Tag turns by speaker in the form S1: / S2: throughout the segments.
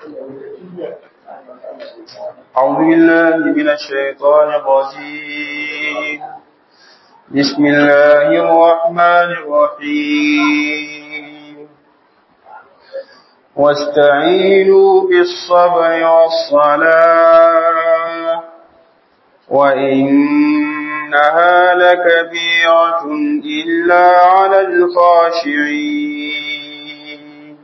S1: أعوذ بالله من الشيطان الرجيم بسم الله الرحمن الرحيم واستعينوا بالصبر والصلاة وإنها لكبيرة إلا على الخاشعين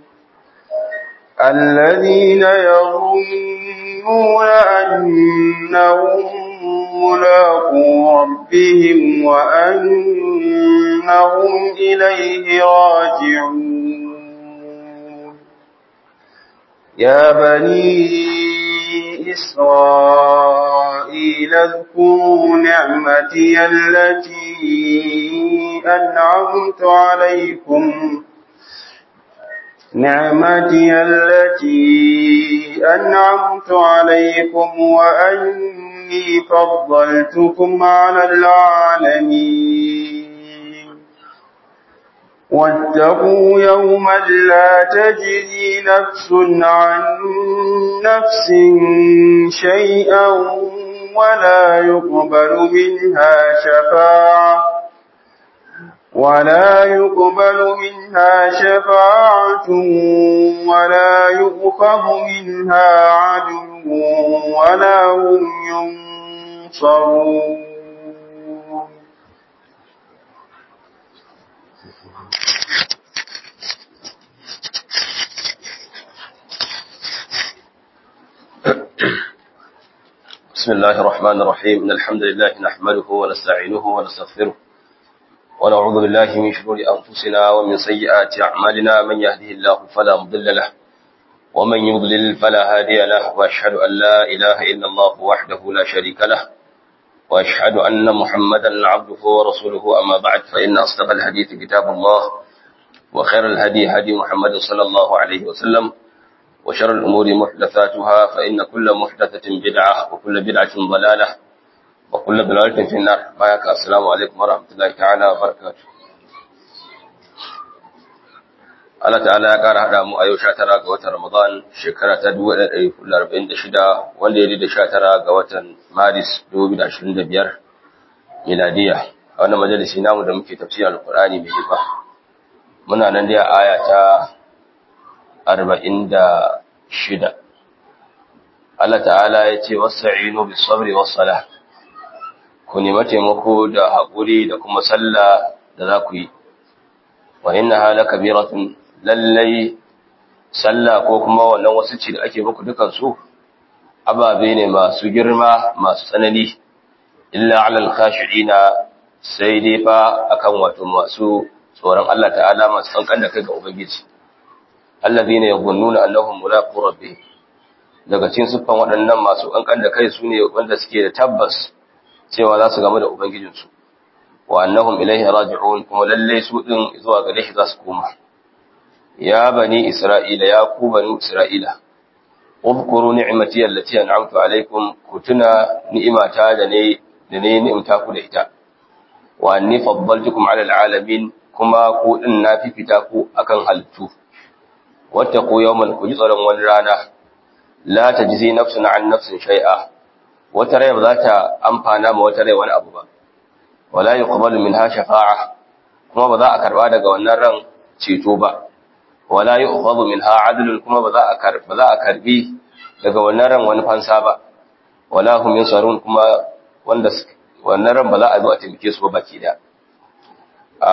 S1: الذين يظنون أنهم ملاقو ربهم وأنهم إليه راجعون يا بني إسرائيل اذكروا نعمتي التي أنعمت عليكم نعمتي التي أنعمت عليكم وأني فضلتكم على العالمين واتقوا يوما لا تجزي نفس عن نفس شيئا ولا يقبل منها شفاعة ولا يقبل منها شفاعة ولا يؤخذ منها عدل ولا هم ينصرون
S2: بسم الله الرحمن الرحيم إن الحمد لله نحمده ونستعينه ونستغفره ونعوذ بالله من شرور أنفسنا ومن سيئات أعمالنا من يهده الله فلا مضل له ومن يضلل فلا هادي له وأشهد أن لا إله إلا الله وحده لا شريك له وأشهد أن محمدا عبده ورسوله أما بعد فإن أصدق الحديث كتاب الله وخير الهدي هدي محمد صلى الله عليه وسلم وشر الأمور محدثاتها فإن كل محدثة بدعة وكل بدعة ضلالة وكل ضلالة في النار بايك السلام عليكم ورحمة الله تعالى وبركاته Allah ta'ala ya ƙara haɗa mu a yau sha tara ga watan Ramadan shekara ta dubu ɗaya ɗari hudu arba'in da shida wanda ya da sha tara ga watan Maris dubu da ashirin da biyar miladiya a wannan majalisi namu da muke tafsirin Alƙur'ani mai girma muna nan dai a aya ta arba'in da shida Allah ta'ala ya ce wasta'inu bis sabri was salah ku nemi taimako da haƙuri da kuma sallah da za ku yi wa innaha lakabiratun lallai sallah ko kuma wannan wasu ci da ake muku dukan su ababe ne masu girma masu tsanani illa alal khashi'ina sai dai fa akan wato masu tsoron Allah ta'ala masu kankan da kai ga ubangiji allazina yadhunnuna annahum mulaqu rabbihim daga cikin siffan waɗannan masu kankan da kai sune wanda suke da tabbas cewa za su gamu da ubangijinsu wa annahum ilaihi raji'un kuma lalle su din zuwa gare shi za su koma ya bani isra'ila ya ku bani isra'ila udhkuru ni'mati allati an'amtu alaykum kutuna ni'imata da ne da ne ni'imta ku da ita wa anni faddaltukum 'ala al'alamin kuma ku din na fifita ku akan halittu wattaqu yawman ku ji tsaron wani rana la tajzi nafsun 'an nafsin shay'a wata rai ba za ta amfana ma wata rai wani abu ba wala yuqbalu minha shafa'a kuma ba za a karba daga wannan ran ceto ba wala yu'khadhu minha 'adlun kuma ba za a karba za a karbi daga wannan ran wani fansa ba wala hum yansarun kuma wanda wannan ran ba za a zo a taimake su ba baki da a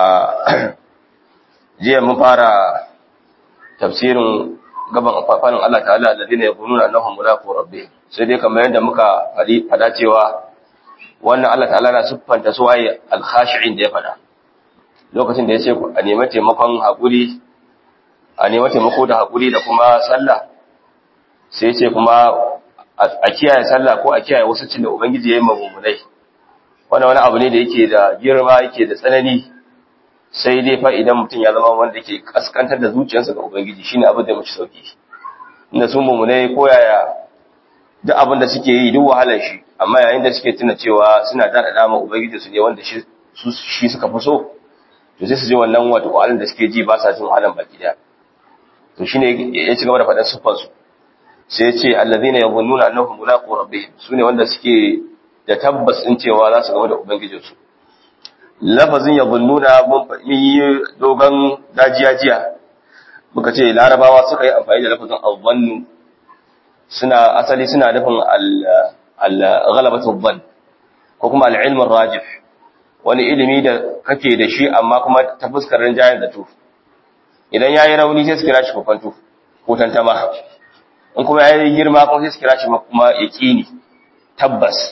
S2: jiya mun fara tafsirin gaban fafanin Allah ta'ala alladhina yaquluna annahum mulaqu rabbihim sai dai kamar yadda muka fada cewa wannan Allah ta'ala na siffanta su waye al-khashi'in da ya fada lokacin da ya ce a nemi taimakon haƙuri a nemi taimako da haƙuri da kuma sallah sai ce kuma a kiyaye sallah ko a kiyaye wasu cin da ubangiji ya yi mamumunai wannan wani abu ne da yake da girma yake da tsanani sai dai fa idan mutum ya zama wanda ke kaskantar da zuciyarsa ga ubangiji shine abin da mace sauki inda sun mumunai ko yaya duk abin da suke yi duk wahalar shi amma yayin da suke tuna cewa suna da dama ubangiji su ne wanda shi shi suka fi so to sai su ji wannan wato wahalar da suke ji ba sa jin wahalar baki daya to shine ya ci gaba da faɗan siffar su sai ce allazina yadhunnuna annahum mulaqu rabbihim sune wanda suke da tabbas din cewa za su gama da ubangijinsu lafazin yadhunnuna mun yi dogon dajiya jiya muka ce larabawa suka yi amfani da lafazin adhannu suna asali suna nufin al-ghalabatu dhann ko kuma al-ilm rajih wani ilimi da kake da shi amma kuma ta fuskar rinjayen da tu idan yayi rauni sai su kira shi kokonto ko tantama in kuma yayi girma kuma sai su kira shi kuma yaqini tabbas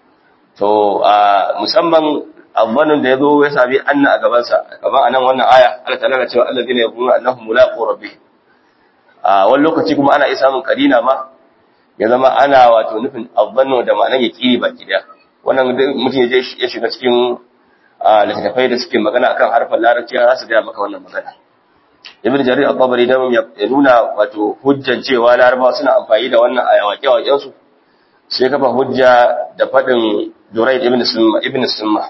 S2: to musamman abbanin da yazo ya sabi anna a gaban sa gaban anan wannan aya Allah ta'ala ya ce alladhina yaquluna annahum mulaqu rabbihim a wani lokaci kuma ana iya samun karina ma ya zama ana wato nufin abbanno da ma'anar yaqini baki daya wannan mutum ya je ya shiga cikin littattafai da suke magana akan harfin larabci za su gaya maka wannan magana ibn jarir al-tabari da ya nuna wato hujjan cewa larabawa suna amfani da wannan a waƙe-waƙen su sai kafa hujja da fadin Durayd ibn Summa ibn Summa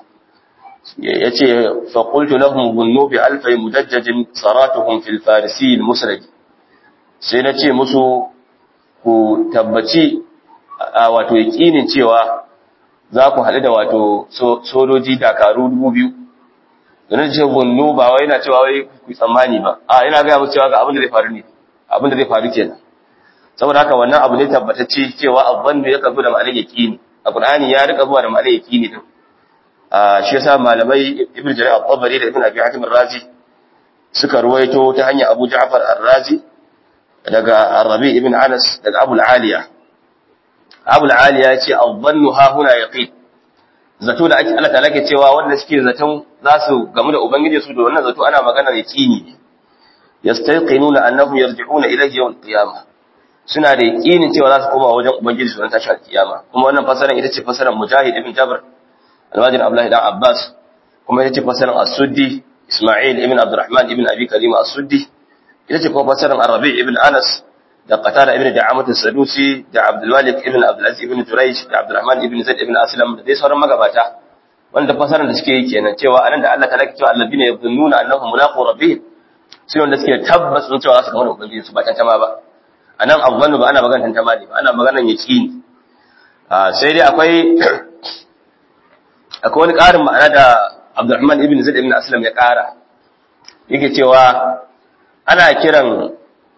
S2: yace fa qultu lahum bunnu bi alfi mudajjajin saratuhum fil farisi al-musrad sai nace musu ku tabbaci wato yaqinin cewa za ku haɗu da wato sojoji dakaru dubu biyu da ce gunnu ba wai yana cewa wai ku tsammani ba a yana gaya musu cewa ga abin da zai faru ne abin da zai faru kenan saboda haka wannan abu ne tabbatacce cewa abban da yakan zo da ma'anar yaqini a qur'ani ya rika zuwa da ma'anar yaqini din a shi yasa malamai ibnu jarir al-tabari da ibnu abi hatim ar-razi suka ruwaito ta hanyar abu ja'far ar-razi daga ar-rabi ibn anas daga abu al-aliya abul aliya ya ce adhannu ha huna yaqin zato da ake Allah ta'ala ke cewa wanda suke zaton za su gamu da ubangiji su da wannan zato ana magana yaqini ne yastayqinuna annahum yarji'una ilayhi yawm al-qiyamah suna da yaqinin cewa za su koma wajen ubangiji su ran tashi al-qiyama kuma wannan fasaran ita ce fasaran mujahid ibn jabr al-wajid abdullahi dan abbas kuma ita ce fasaran as-suddi isma'il ibn abdurrahman ibn abi karim as-suddi ita ce kuma fasaran arabi ibn anas da qatada ibn da'amat as-sadusi da abdul malik ibn abdul aziz ibn jurayj da abdurrahman ibn zaid ibn aslam da dai sauran magabata wanda fasaran da suke yi kenan cewa anan da Allah ta laki cewa alladina yadhunnuna annahum mulaqu rabbihim sai wanda suke tabbas sun cewa za su ga wani ubangiji su ba tantama ba anan azzannu ba ana magana tantama ne ba ana magana yaqini sai dai akwai akwai wani ƙarin ma'ana da Abdurrahman ibn Zaid ibn Aslam ya ƙara yake cewa ana kiran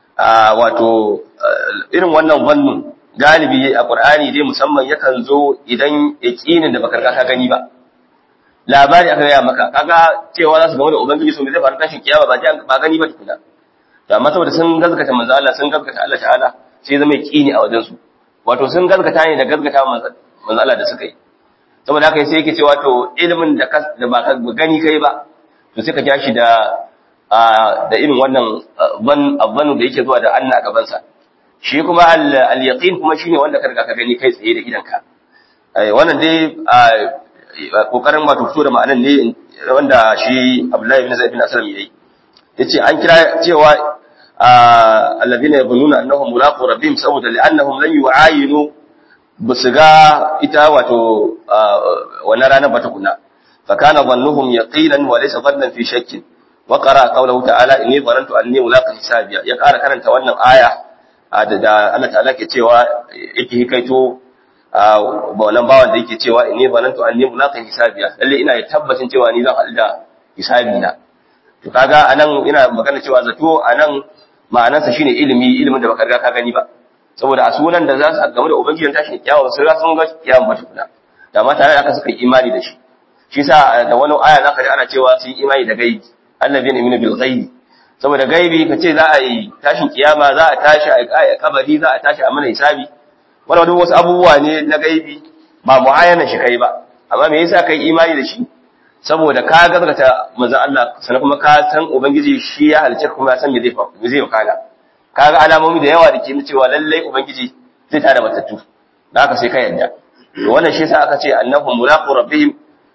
S2: wato irin wannan wannan galibi a Qur'ani dai musamman yakan zo idan yaqinin da baka ka gani ba labari aka gaya maka kaga cewa za su gama da ubangiji su zai faru tashin kiyama ba ba gani ba tukuna to amma saboda sun gazgata manzo Allah sun gazgata Allah ta'ala sai zama yaqini a wajen su wato sun gazgata ne da gazgata manzo Allah da suka yi saboda haka sai yake cewa to ilimin da da ba ka gani kai ba to sai ka ja shi da da irin wannan ban abanu da yake zuwa da Allah a gaban sa shi kuma al-yaqin kuma shine wanda ka riga ka gani kai tsaye da idanka wannan dai kokarin wato fito da ma'anan ne wanda shi Abdullahi ibn Zaid ibn Aslam yayi yace an kira cewa alladhina yabunnuna annahum mulaqu rabbihim saboda li'annahum lan yu'ayinu basu ga ita wato wannan ranar ba tukuna fa kana dhannuhum yaqinan wa laysa dhannan fi shakkin wa qara qawluhu ta'ala inni dhanantu anni mulaqi hisabiya ya ƙara karanta wannan aya da Allah ta'ala ke cewa yake hikaito ba wannan bawan da yake cewa inni banantu anni mulaqin hisabiya lalle ina da tabbacin cewa ni zan haɗu da hisabi na to kaga anan ina magana cewa zato anan ma'anarsa shine ilimi ilimin da baka riga ka gani ba saboda a sunan da za su game da ubangijin tashin kiyama sai za su ga kiyama ba tukuna da ma tare da aka suka imani da shi shi sa da wani aya zaka ji ana cewa sun imani da gaibi annabiyyin imanu bil ghaibi saboda gaibi kace za a yi tashin kiyama za a tashi a kabari za a tashi a mana hisabi wani wani wasu abubuwa ne na gaibi ba mu'ayyana shi kai ba amma me yasa kai imani da shi saboda ka gaskata manzo Allah sannan kuma ka san ubangiji shi ya halice kuma ya san me zai fa me zai wakana kaga alamomi da yawa da ke nuna cewa lallai ubangiji zai tada matattu da haka sai ka yarda to wannan shi yasa aka ce annahum mulaqu rabbihim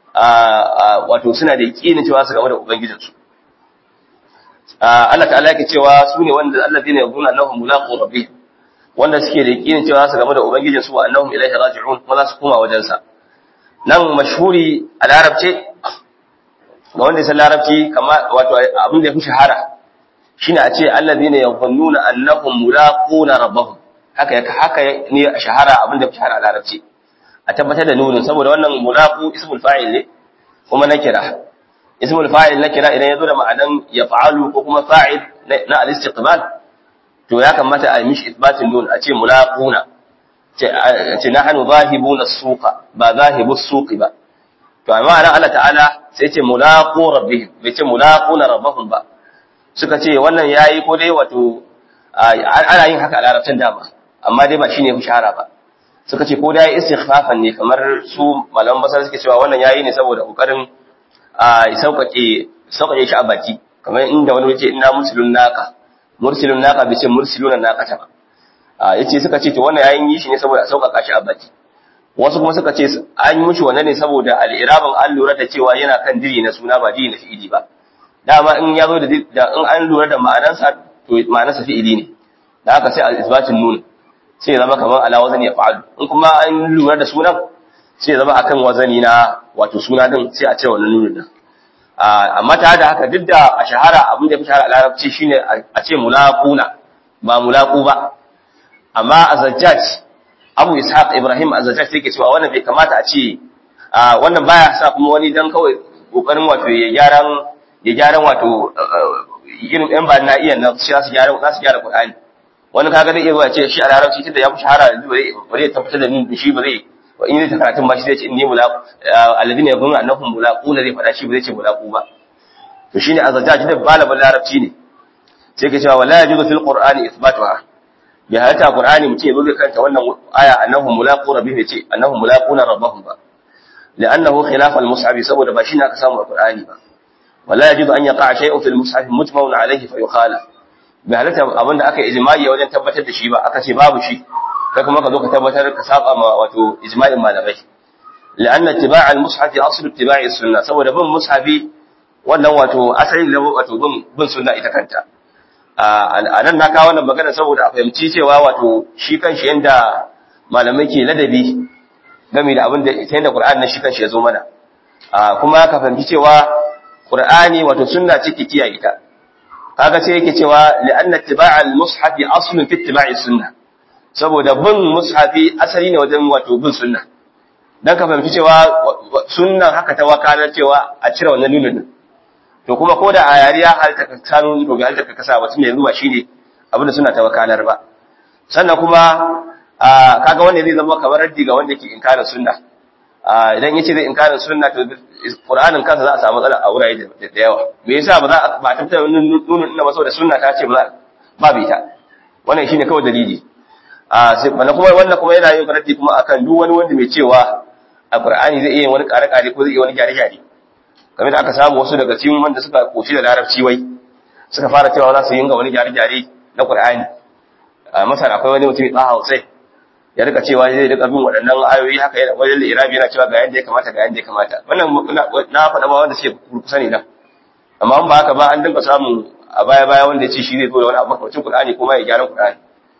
S2: wato suna da yakinin cewa su game da ubangijinsu Allah ta'ala yake cewa su ne wanda allazina yaquluna annahum mulaqu rabbihim wanda suke da yakinin cewa su game da ubangijin su annahum ilaihi raji'un kuma za su koma wajen sa nan mashhuri a larabce ga wanda ya san larabci kamar wato abin da ya fi shahara shine a ce allazina yadhunnuna annahum mulaquna rabbahum haka haka ne a shahara abin da shahara a larabci a tabbatar da nunin saboda wannan mulaqu ismul fa'il ne kuma na kira ismul fa'il na kira idan yazo da ma'anan yaf'alu ko kuma fa'il na al-istiqbal to ya kamata a yi mishi isbatin nun a ce mulaquna ce nahnu zahibuna suqa ba zahibus suqi ba to amma nan Allah ta'ala sai ce mulaqu rabbihim bai ce mulaquna rabbahum ba suka ce wannan yayi ko dai wato ana yin haka a larabcin dama amma dai ba shine shahara ba suka ce ko dai istighfafan ne kamar su malaman basar suke cewa wannan yayi ne saboda kokarin a sauƙaƙe sauƙaƙe shi a baki kamar inda wani yace inna muslimun naqa mursilun naqa bi ce mursiluna naqata ba a yace suka ce to wannan yayin yi shi ne saboda a sauƙaƙa shi a baki wasu kuma suka ce an yi mishi wannan ne saboda al'irabin an lura da cewa yana kan diri na suna ba diri na fi'ili ba dama in ya zo da in an lura da ma'anarsa to ma'anarsa fi'ili ne da haka sai a isbatin nun sai ya zama kamar ala wazani ya fa'alu in kuma an lura da sunan sai ya zama akan wazani na wato suna din sai a ce wannan nunin din amma ta da haka duk da a shahara abin da ya fi shahara a larabci shine a ce mulaquna ba mulaqu ba amma a zajjaj abu ishaq ibrahim azajaj yake cewa wannan bai kamata a ce wannan baya sa kuma wani dan kawai kokarin wato ya gyaran ya gyaran wato irin yan ba na iya na shi su gyara za su gyara qur'ani wani kaga zai iya zuwa ce shi a larabci tunda ya fi shahara yanzu ba zai tabbatar da ni shi ba zai wa in zai karatun ba shi zai ce inni mulaqu alladhina yaquluna annahum mulaquna zai fada shi ba zai ce mulaqu ba to shine azajaj da balabal larabci ne sai ke cewa wala yajuzu fil qur'ani ithbatuha bai halatta Qur'ani mutum ya zo zai karanta wannan aya annahum mulaqu rabbihim yace annahum mulaquna rabbahum ba li'annahu khilaf al-mushaf saboda ba shi ne aka samu a Qur'ani ba wala yajibu an yaqa shay'un fil mushaf mujma'un alayhi fa yukhala bai halatta abinda aka ijma'i wajen tabbatar da shi ba aka ce babu shi kai kuma ka zo ka tabbatar ka saba ma wato ijma'in malamai li'anna ittiba' al-mushaf aslu ittiba'i sunnah saboda bin mushafi wannan wato asali ne wato bin bin sunna ita kanta a nan na kawo wannan magana saboda a fahimci cewa wato shi kanshi yanda malamai ke ladabi game da abin da ita yanda Qur'ani na shi kanshi ya zo mana kuma ka fahimci cewa Qur'ani wato sunna ce ke kiyaye ta kaga sai yake cewa li'anna ittiba' al-mushafi aslun fi ittiba'i sunnah saboda bin mushafi asali ne wajen wato bin sunna dan ka fahimci cewa sunnan haka ta wakalar cewa a cire wannan nunin to kuma ko da a yari ya halta ka sanu to ga halta ka kasa ba tunda yanzu ba shine abin da suna ta wakalar ba sannan kuma kaga wanda zai zama kamar raddi ga wanda ke inkarin sunna idan yace zai inkarin sunna to Qur'anin kansa za a samu matsala a wurare da yawa me yasa ba za a ba tabbatar nunin ina ba saboda sunna ta ce ba ba bi ta wannan shine kawai dalili a sai kuma wannan kuma yana yin raddi kuma akan duk wani wanda mai cewa a Qur'ani zai iya wani kare-kare ko zai iya wani gyare-gyare kamar da aka samu wasu daga cikin wanda suka koci da larabci wai suka fara cewa za su yi ga wani gyare-gyare na Qur'ani a Masar akwai wani mutum Taha Hussein ya rika cewa zai rika bin waɗannan ayoyi haka yana wajen Irabi yana cewa ga yanda ya kamata ga yanda ya kamata wannan na faɗa ba wanda suke kusa ne nan amma in ba haka ba an dinga samun a baya baya wanda ya ce shi zai zo da wani abu makamacin Qur'ani kuma ya gyara Qur'ani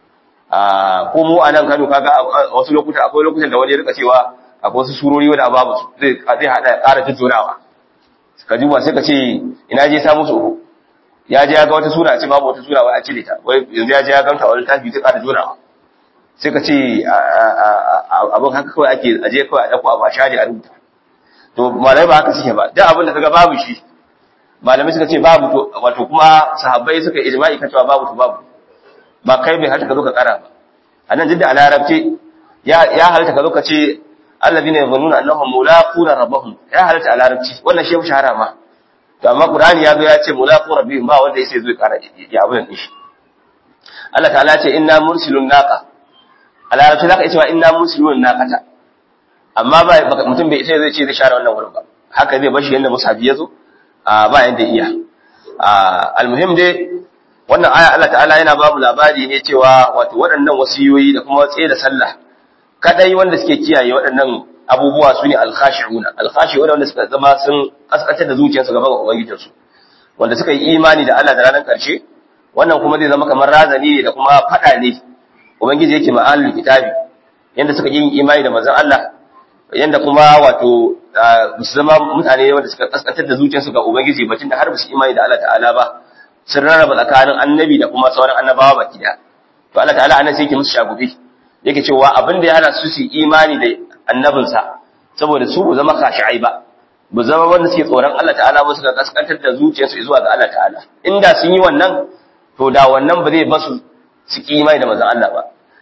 S2: a ko mu a nan Kano kaga a wasu lokuta akwai lokutan da wani ya rika cewa akwai wasu surori wanda babu su zai zai hada ƙara jujjunawa ka duba sai ka ce ina je samu su ya je ya ga wata sura a ce babu wata sura wai a cire ta wai yanzu ya je ya ganta wani tafi zai ƙara junawa sai ka ce abin haka kawai ake aje kawai a dako a ba share a rubuta to malamai ba haka suke ba duk abin da kaga babu shi malamai suka ce babu to wato kuma sahabbai suka ijma'i kan cewa babu to babu ba kai bai halatta ka zo ka kara ba a nan jidda a larabci ya halatta ka zo ka ce allazina yazunnuna annahum mulaquna rabbahum ya halatta a larabci wannan shi shahara ma to amma qur'ani ya zo ya ce mulaqu rabbihim ba wanda yake zo ya kara ya abin din shi Allah ta'ala ce inna mursilun naqa a larabci zaka ce wa inna mursilun naqata amma ba mutum bai sai zai ce zai share wannan wurin ba haka zai bashi yanda musabi ya zo ba yanda iya almuhim dai wannan aya Allah ta'ala yana ba mu labari ne cewa wato waɗannan wasiyoyi da kuma tsaye da sallah kadai wanda suke kiyaye waɗannan abubuwa su ne alkhashi'una alkhashi'una wanda suka zama sun kaskatar da zuciyarsu gaban ubangijinsu wanda suka yi imani da Allah da ranar ƙarshe wannan kuma zai zama kamar razani ne da kuma faɗa ne ubangiji yake ma'alul kitabi yanda suka yi imani da manzon Allah yanda kuma wato su zama mutane wanda suka kaskatar da zuciyarsu ga ubangiji bacin da har ba su imani da Allah ta'ala ba sun rarraba tsakanin annabi da kuma sauran annabawa baki da to Allah ta'ala anan sai yake musu shagubi yake cewa abin da ya hana su su imani da annabinsa saboda su ba zama kashi'ai ba ba zama wanda suke tsoron Allah ta'ala ba suka kaskantar da zuciyarsu zuwa ga Allah ta'ala inda sun yi wannan to da wannan ba zai basu su ki imani da manzon Allah ba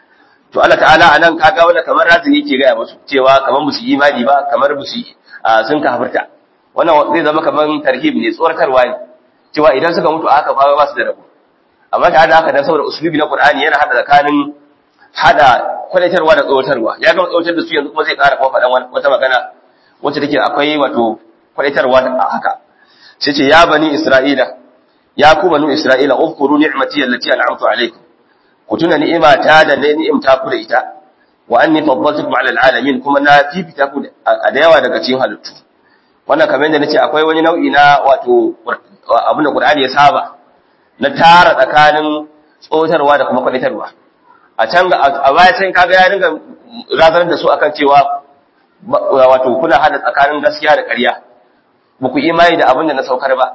S2: to Allah ta'ala anan kaga wanda kamar razini yake gaya musu cewa kamar musu imani ba kamar musu sun kafirta wannan zai zama kamar tarhib ne tsoratarwa ne cewa idan suka mutu a haka fa ba su da rabo amma ta da haka dan saboda usulubi na Qur'ani yana hada tsakanin hada kwalitarwa da tsoratarwa ya gama tsoratar da su yanzu kuma zai ƙara kuma faɗan wata magana wacce take akwai wato kwalitarwa a haka sai ce ya bani Isra'ila ya ku banu Isra'ila ufkuru ni'mati allati an'amtu alaykum ku tuna ni'imata da na ni'imta ku da ita wa anni faddaltukum 'ala al'alamin kuma na fifita ku a da yawa daga cikin halittu wannan kamar yadda nace akwai wani nau'i na wato abin da Qur'ani ya saba na tara tsakanin tsotarwa da kuma kwalitarwa a can a baya can kaga ya dinga razanar da su akan cewa wato kuna hada tsakanin gaskiya da ƙarya ba ku imani da abin da na saukar ba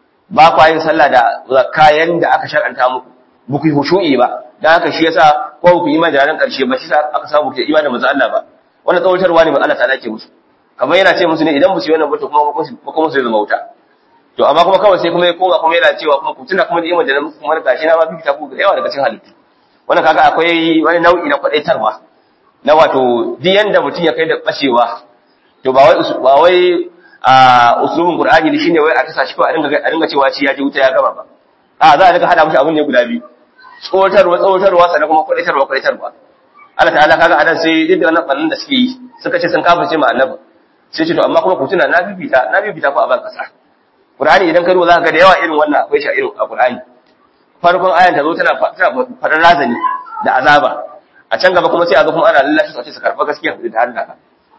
S2: ba ku yin sallah da kayan da aka shar'anta muku ba ku yi hushu'i ba dan haka shi yasa ko ku imani da ran ƙarshe ba shi sa aka samu ku imani da manzo Allah ba wannan tsawatarwa ne ba Allah ta'ala ke musu kamar yana ce musu ne idan musu yi wannan ba to kuma kuma su zama wuta to amma kuma kawai sai kuma ya koma kuma yana cewa kuma ku tuna kuma da imani da muku kuma gashi na ma fifita ku da yawa daga cikin halittu wannan kaga akwai wani nau'i na kwadaitarwa na wato duk yanda mutum ya kai da bashewa to ba wai ba wai a usulun qur'ani ne shine wai a kasa shi ko a dinga a dinga cewa shi ya ji wuta ya gama ba a za a dinga hada mishi abin ne guda biyu tsotarwa tsotarwa sannan kuma kwadaitarwa kwadaitarwa Allah ta'ala kaga anan sai duk da wannan bannan da suke yi suka ce sun kafa ce ma annabi sai ce to amma kuma ku tuna na bibita na bibita ku a ban kasa Qur'ani idan ka duba za ka ga da yawa irin wannan akwai shi a irin a Qur'ani farkon ayan ta zo tana faɗar razani da azaba a can gaba kuma sai a zo kuma ana lallashi su su karɓa gaskiya da Allah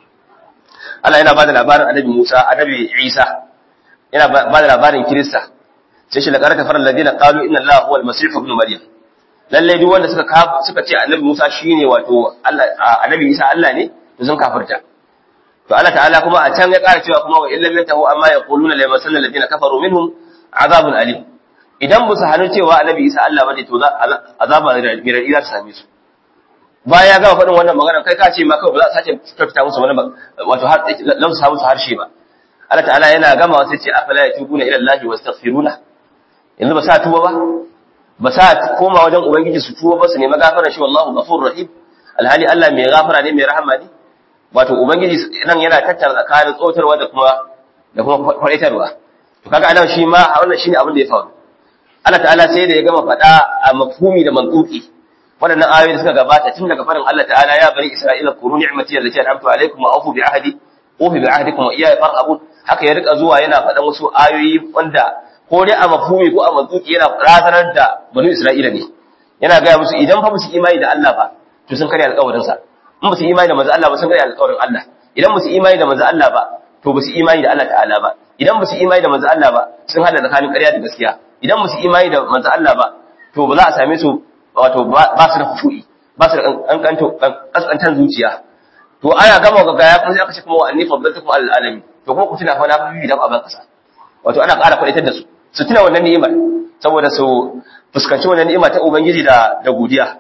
S2: Allah yana bada labarin annabi Musa annabi Isa yana bada labarin Kirista sai shi laqad kafara alladhina qalu inna Allaha huwa al-masih ibn Maryam lalle duk wanda suka suka ce annabi Musa shine wato Allah annabi Isa Allah ne to sun kafirta to Allah ta'ala kuma a can ya ƙara cewa kuma wa illam yantahu amma yaquluna la yamassanna alladhina kafaru minhum azabun alim idan ba su hannu cewa annabi isa Allah bane to azaba da mirar za ta same su baya ga faɗin wannan magana kai ka ce ma kawai ba za a sake tattata musu wani wato har lam su samu su harshe ba Allah ta'ala yana gama sai ce afala yatubuna ila Allah wastaghfiruna yanzu ba sa tuba ba ba sa koma wajen ubangiji su tuba ba su nemi gafara shi wallahu ghafurur rahim alhali Allah mai gafara ne mai rahama ne wato ubangiji nan yana tattara tsakanin tsotarwa da kuma da kuma kwaitarwa to kaga anan shi ma wannan shine abin da ya faru Allah ta'ala sai da ya gama faɗa a mafhumi da mantuki waɗannan ayoyi da suka gabata tun daga farin Allah ta'ala ya bari Isra'ila kuru ni'mati allati an'amtu alaykum wa awfu bi ahdi ufi bi ahdikum wa iyaya farhabun haka ya rika zuwa yana faɗan wasu ayoyi wanda ko dai a mafhumi ko a mantuki yana razanar da banu Isra'ila ne yana gaya musu idan fa musu imani da Allah ba to sun karya alƙawarin sa in musu imani da manzo Allah ba sun karya alƙawarin Allah idan musu imani da manzo Allah ba to ba su imani da Allah ta'ala ba idan ba su imani da manzo Allah ba sun hada tsakanin ƙarya da gaskiya idan ba su imani da manzo Allah ba to ba za a same su wato ba su da khushu'i ba su da kankanto kaskantan zuciya to ana gama ga gaya kuma sai aka ce kuma wa anni faddaltukum alal alamin to kuma ku tuna fa na bibi da aban kasa wato ana ƙara kwaitar da su su tuna wannan ni'imar saboda su fuskanci wannan ni'ima ta ubangiji da da godiya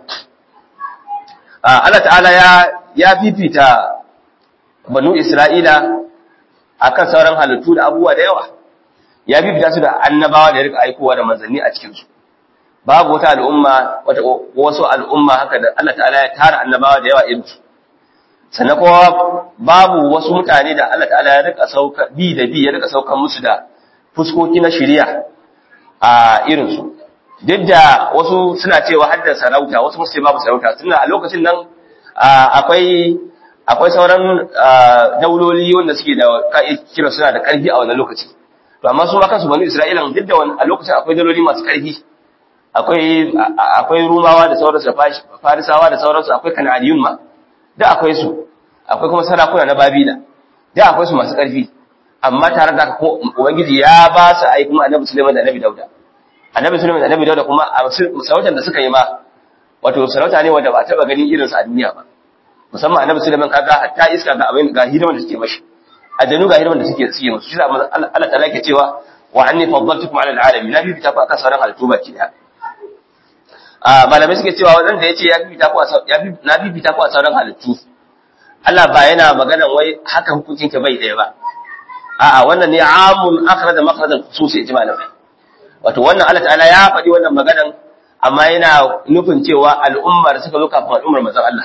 S2: Allah ta'ala ya ya fifita banu Isra'ila akan sauran halittu da abubuwa da yawa ya bibita su da annabawa da ya rika aikowa da manzanni a cikinsu babu wata al'umma wata wasu al'umma haka da Allah ta'ala ya tara annabawa da yawa irinsu sannan kuma babu wasu mutane da Allah ta'ala ya rika sauka bi da bi ya rika saukan musu da fuskoki na shari'a a irinsu duk da wasu suna cewa hadda sarauta wasu musu babu sarauta tunda a lokacin nan akwai akwai sauran dauloli wanda suke da kira suna da karfi a wannan lokaci to amma su ma kansu banu Isra'ila duk da a lokacin akwai daloli masu ƙarfi akwai akwai Rumawa da sauransu da Farisawa da sauransu akwai Kan'aniyun ma da akwai su akwai kuma sarakuna na Babila da akwai su masu ƙarfi amma tare da haka Ubangiji ya ba su ai kuma Annabi Sulaiman da Annabi Dauda Annabi Sulaiman da Annabi Dauda kuma a sarautar da suka yi ma wato sarauta ne wanda ba taɓa ganin irinsa a duniya ba musamman Annabi Sulaiman kaga hatta iska ga abin ga hidiman da suke mashi aljanu ga hirman da suke suke musu shi Allah Allah ta'ala ke cewa wa anni faddaltukum 'ala al'alamin nabi bi tafa aka sauran halittu baki da a malamai suke cewa wanda yace ya fifita ku ya na fifita ku a sauran halittu Allah ba yana magana wai haka hukuncin ka bai daya ba a'a wannan ne amun akhraj makhraj al-khusus ya malamai wato wannan Allah ta'ala ya faɗi wannan maganan amma yana nufin cewa al'ummar suka zo kafin al'ummar manzon Allah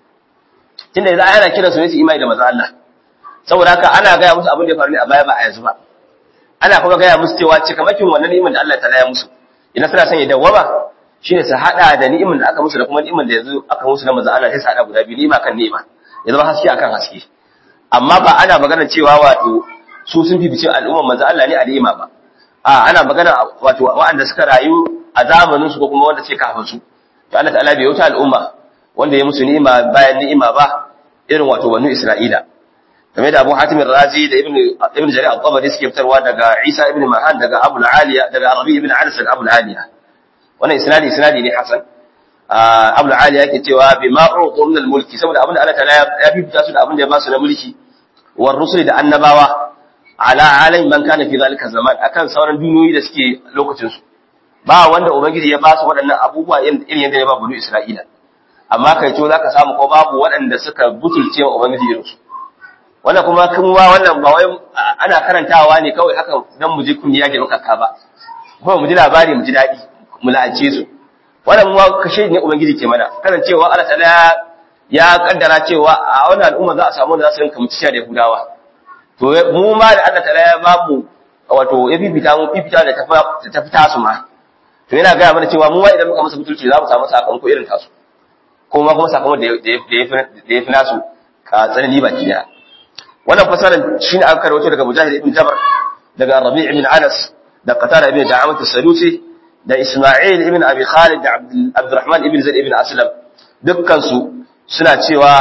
S2: tunda yanzu ana kiransu ne su imani da manzon Allah saboda haka ana gaya musu abin da ya faru ne a baya ba a yanzu ba ana kuma gaya musu cewa cikamakin wannan ni'imar da Allah ta ya musu idan suna son ya dawwama shine su hada da ni'imar da aka musu da kuma ni'imar da yanzu aka musu na manzon Allah sai su hada guda biyu ni'ima kan ni'ima ya zama haske akan haske amma ba ana magana cewa wato su sun fifice al'ummar manzon Allah ne a ni'ima ba a ana magana wato waɗanda suka rayu a zamanin su ko kuma wanda ce kafin su to Allah ta'ala bai wuta al'umma wanda ya musu ni'ima bayan ni'ima ba irin wato banu Isra'ila game da Abu Hatim Razi da Ibn Ibn Jarir al-Tabari suke fitarwa daga Isa ibn Mahan daga Abu al-Aliya daga Rabi ibn Anas daga Abu al-Aliya wannan isnadi isnadi ne hasan Abu al-Aliya yake cewa bi ma uqu min al-mulki saboda abinda Allah ta'ala ya fifita su da abinda ya ba su na mulki war rusuli da annabawa ala alai man kana fi zalika zaman akan sauran duniyoyi da suke lokacin su ba wanda ubangiji ya ba su waɗannan abubuwa irin yadda ya ba bulu Isra'ila amma kai to zaka samu ko babu waɗanda suka butulce wa ubangiji irin su wannan kuma kuma wannan ba wai ana karantawa ne kawai haka dan mu ji kun yage maka ka ba kuma mu ji labari mu ji dadi mu la'ace su wannan mu kashe ne ubangiji ke mana karancewa Allah ta'ala ya kaddara cewa a wannan al'umma za a samu da za su rinka mutisha da Yahudawa to mu ma da Allah ta'ala ya ba mu wato ya fifita mu fifita da ta fita su ma to yana gaya mana cewa mu ma idan muka masa butulci za mu samu sakamako irin tasu kuma kuma sakamakon da ya fi nasu ka tsanani baki daya wannan fasaran shine aka karwato daga Mujahid ibn Jabr daga Rabi' ibn Anas da Qatada ibn Da'amat as-Sadusi da Isma'il ibn Abi Khalid da Abdurrahman ibn Zaid ibn Aslam dukkan su suna cewa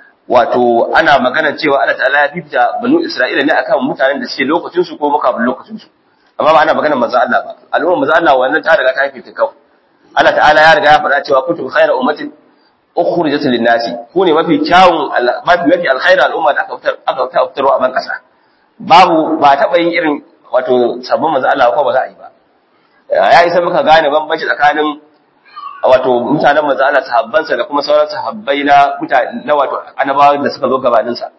S2: wato ana magana cewa Allah ta'ala ya fifta banu Isra'ila ne akan mutanen da suke lokacin su ko mukabin lokacin su amma ba ana magana manzo Allah ba al'umma manzo Allah wannan ta riga ta fifta kawai Allah ta'ala ya riga ya faɗa cewa kuntum khayra ummatin ukhrijat lin-nasi ku ne mafi kyawun mafi mafi alkhairu al'umma da aka fitar aka fitarwa a ban kasa babu ba taba yin irin wato sabon manzo Allah ko ba za a yi ba ya isa muka gane bambanci tsakanin wato mutanen manzo Allah sahabbansa da kuma sauran sahabbai na mutane na wato annabawa da suka zo gabanin sa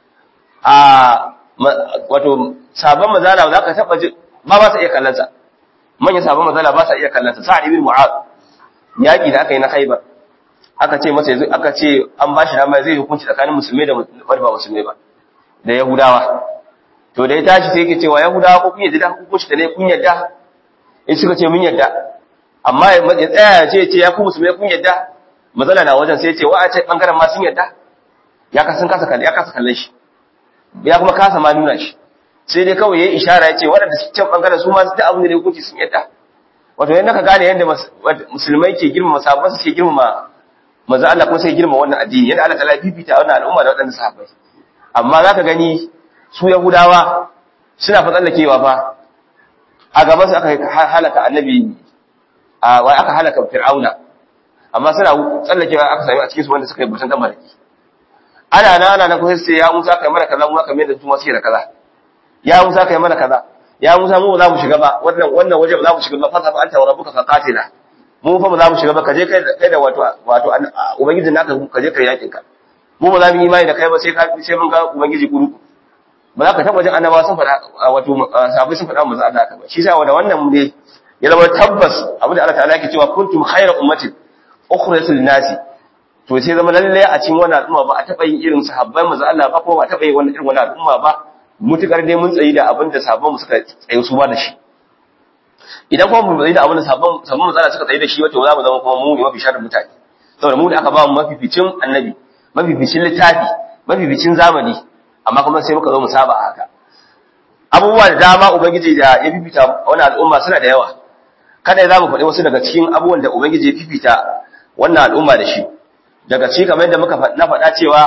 S2: a wato sabon manzo Allah za ka taba ji ba ba sa iya kallon sa manyan sabon manzo Allah ba sa iya kallon sa sa'id ibn mu'adh yaki da aka yi na Khaibar aka ce masa yanzu aka ce an bashi dama zai hukunci tsakanin musulmai da wanda ba musulmai ba da yahudawa to da ya tashi sai yake cewa yahudawa ko kun yadda hukunci da ne kun yadda in suka ce mun yadda amma ya tsaya ya ce ce ya ku musulmai kun yadda matsala na wajen sai ya ce wa a ce bangaren ma sun yadda ya kasan kasa kalle ya kasa kallon shi ya kuma kasa ma nuna shi sai dai kawai yayi ishara ya ce waɗanda su can bangaren su ma su ta abin da ne hukunci sun yadda wato yanda ka gane yanda musulmai ke girmama sabon su ke girmama manzo Allah kuma sai girma wannan addini yadda Allah ta fifita wannan al'umma da waɗannan sahabbai amma zaka gani su yahudawa suna fa tsallakewa fa a gaban su aka halaka annabi a wai aka halaka fir'auna amma suna tsallakewa aka sami a cikin su wanda suka yi butun dan maraki ana na ana na kusa sai ya Musa kai mana kaza mu aka mai da su masu da kaza ya Musa kai mana kaza ya Musa mu ba za mu shiga ba wannan wannan waje ba za mu shiga ba fa fa anta wa rabbuka faqatila mu fa ba za mu shiga ba kaje kai kai da wato wato ubangijin naka kaje kai yakin ka mu ba za mu yi imani da kai ba sai ka sai mun ga ubangiji kuru ba za ka taba jin annabawa sun faɗa wato sahabbai sun faɗa manzo Allah ka ba shi sa wanda wannan ne ya zama tabbas abin da Allah ta'ala yake cewa kuntum khayra ummatin ukhrijat lin-nasi to sai zama lalle a cikin wannan al'umma ba a taba yin irin sahabbai manzo Allah ba ko ba a taba yin wannan irin wannan al'umma ba mutukar dai mun tsayi da abin da sahabban mu suka tsaye su ba da shi idan kuma mu tsayi da abin da sahabban sahabban mu suka tsaye da shi wato za mu zama kuma mu ne mafi sharrin mutane saboda mu da aka ba mu mafificin annabi mafificin littafi mafificin zamani amma kuma sai muka zo mu saba a haka abubuwa da dama ubangiji da ya fifita wannan al'umma suna da yawa kada za mu faɗi wasu daga cikin abubuwan da ubangiji ya fifita wannan al'umma da shi daga ci kamar yadda muka na faɗa cewa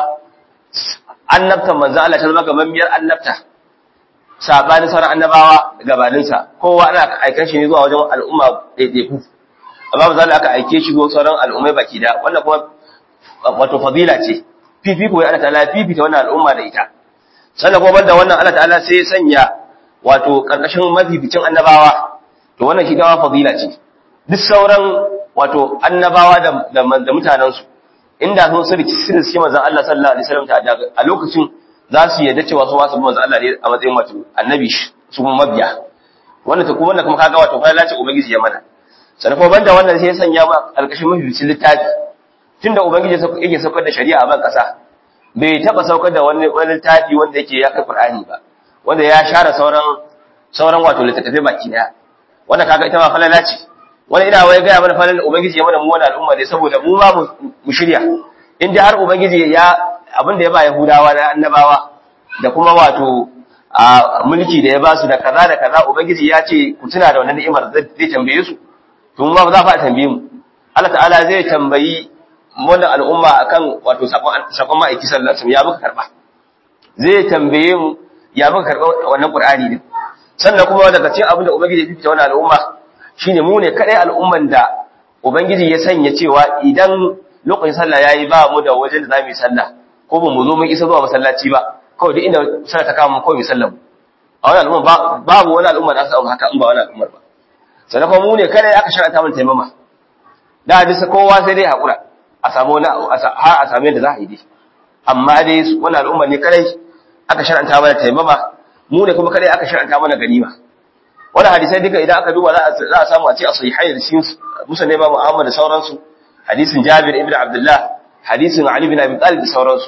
S2: annabtan manzo Allah ta zama gamammiyar annabta sabanin sauran annabawa gabaninsa kowa ana aikan shi ne zuwa wajen al'umma ɗaiɗaiku amma manzo Allah aka aike shi zuwa sauran al'ummai baki da wannan kuma wato fadila ce fifiko ya Allah ta'ala fifita wannan al'umma da ita sannan kuma banda wannan Allah ta'ala sai ya sanya wato karkashin mafificin annabawa to wannan shi gawa fadila ce duk sauran wato annabawa da da mutanensu inda sun sirri sirri suke manzon Allah sallallahu alaihi wasallam ta a lokacin za su yarda cewa su wasu manzon Allah ne a matsayin wato annabi su kuma mabiya wannan ta kuma wannan kuma kaga wato fa lalace ubangiji ya mana sannan kuma banda wannan sai ya sanya ma alƙashin mafificin littafi tunda ubangiji yake saukar da shari'a a ban ƙasa bai taba saukar da wani wani littafi wanda yake ya kai Qur'ani ba wanda ya share sauran sauran wato littattafai baki daya wannan kaga ita ma falala ce wani ina wai gaya mana falala ubangiji ya mana mu wani al'umma ne saboda mu ma mu shirya in dai har ubangiji ya abin da ya ba Yahudawa na annabawa da kuma wato a mulki da ya ba su da kaza da kaza ubangiji ya ce ku tuna da wannan ni'imar zai tambaye su to mu ba za fa tambaye mu Allah ta'ala zai tambayi wannan al'umma akan wato sakon ma'aiki sallallahu alaihi ya muka karba zai tambaye mu ya muka karba wannan qur'ani din sannan kuma daga cikin abin da ubangiji ya fifita wannan al'umma shine mu ne kadai al'umman da ubangiji ya sanya cewa idan lokacin sallah yayi ba mu da wajen da zamu yi sallah ko ba mu zo mun isa zuwa masallaci ba kawai duk inda sallah ta kama mu kawai mu sallah a wannan al'umma babu wani al'umma da aka samu haka in ba wannan al'ummar ba sannan kuma mu ne kadai aka sharanta mun taimama da hadisi kowa sai dai hakura a samu wani har a samu yadda za a yi dai amma dai wani al'umma ne kadai aka shar'anta mana taimama mu ne kuma kadai aka shar'anta mana ganima wani hadisai duka idan aka duba za a samu a ce a sahihai da cikin musa ne babu Ahmad da sauransu hadisin Jabir ibn Abdullah hadisin Ali bin Abi Talib da sauransu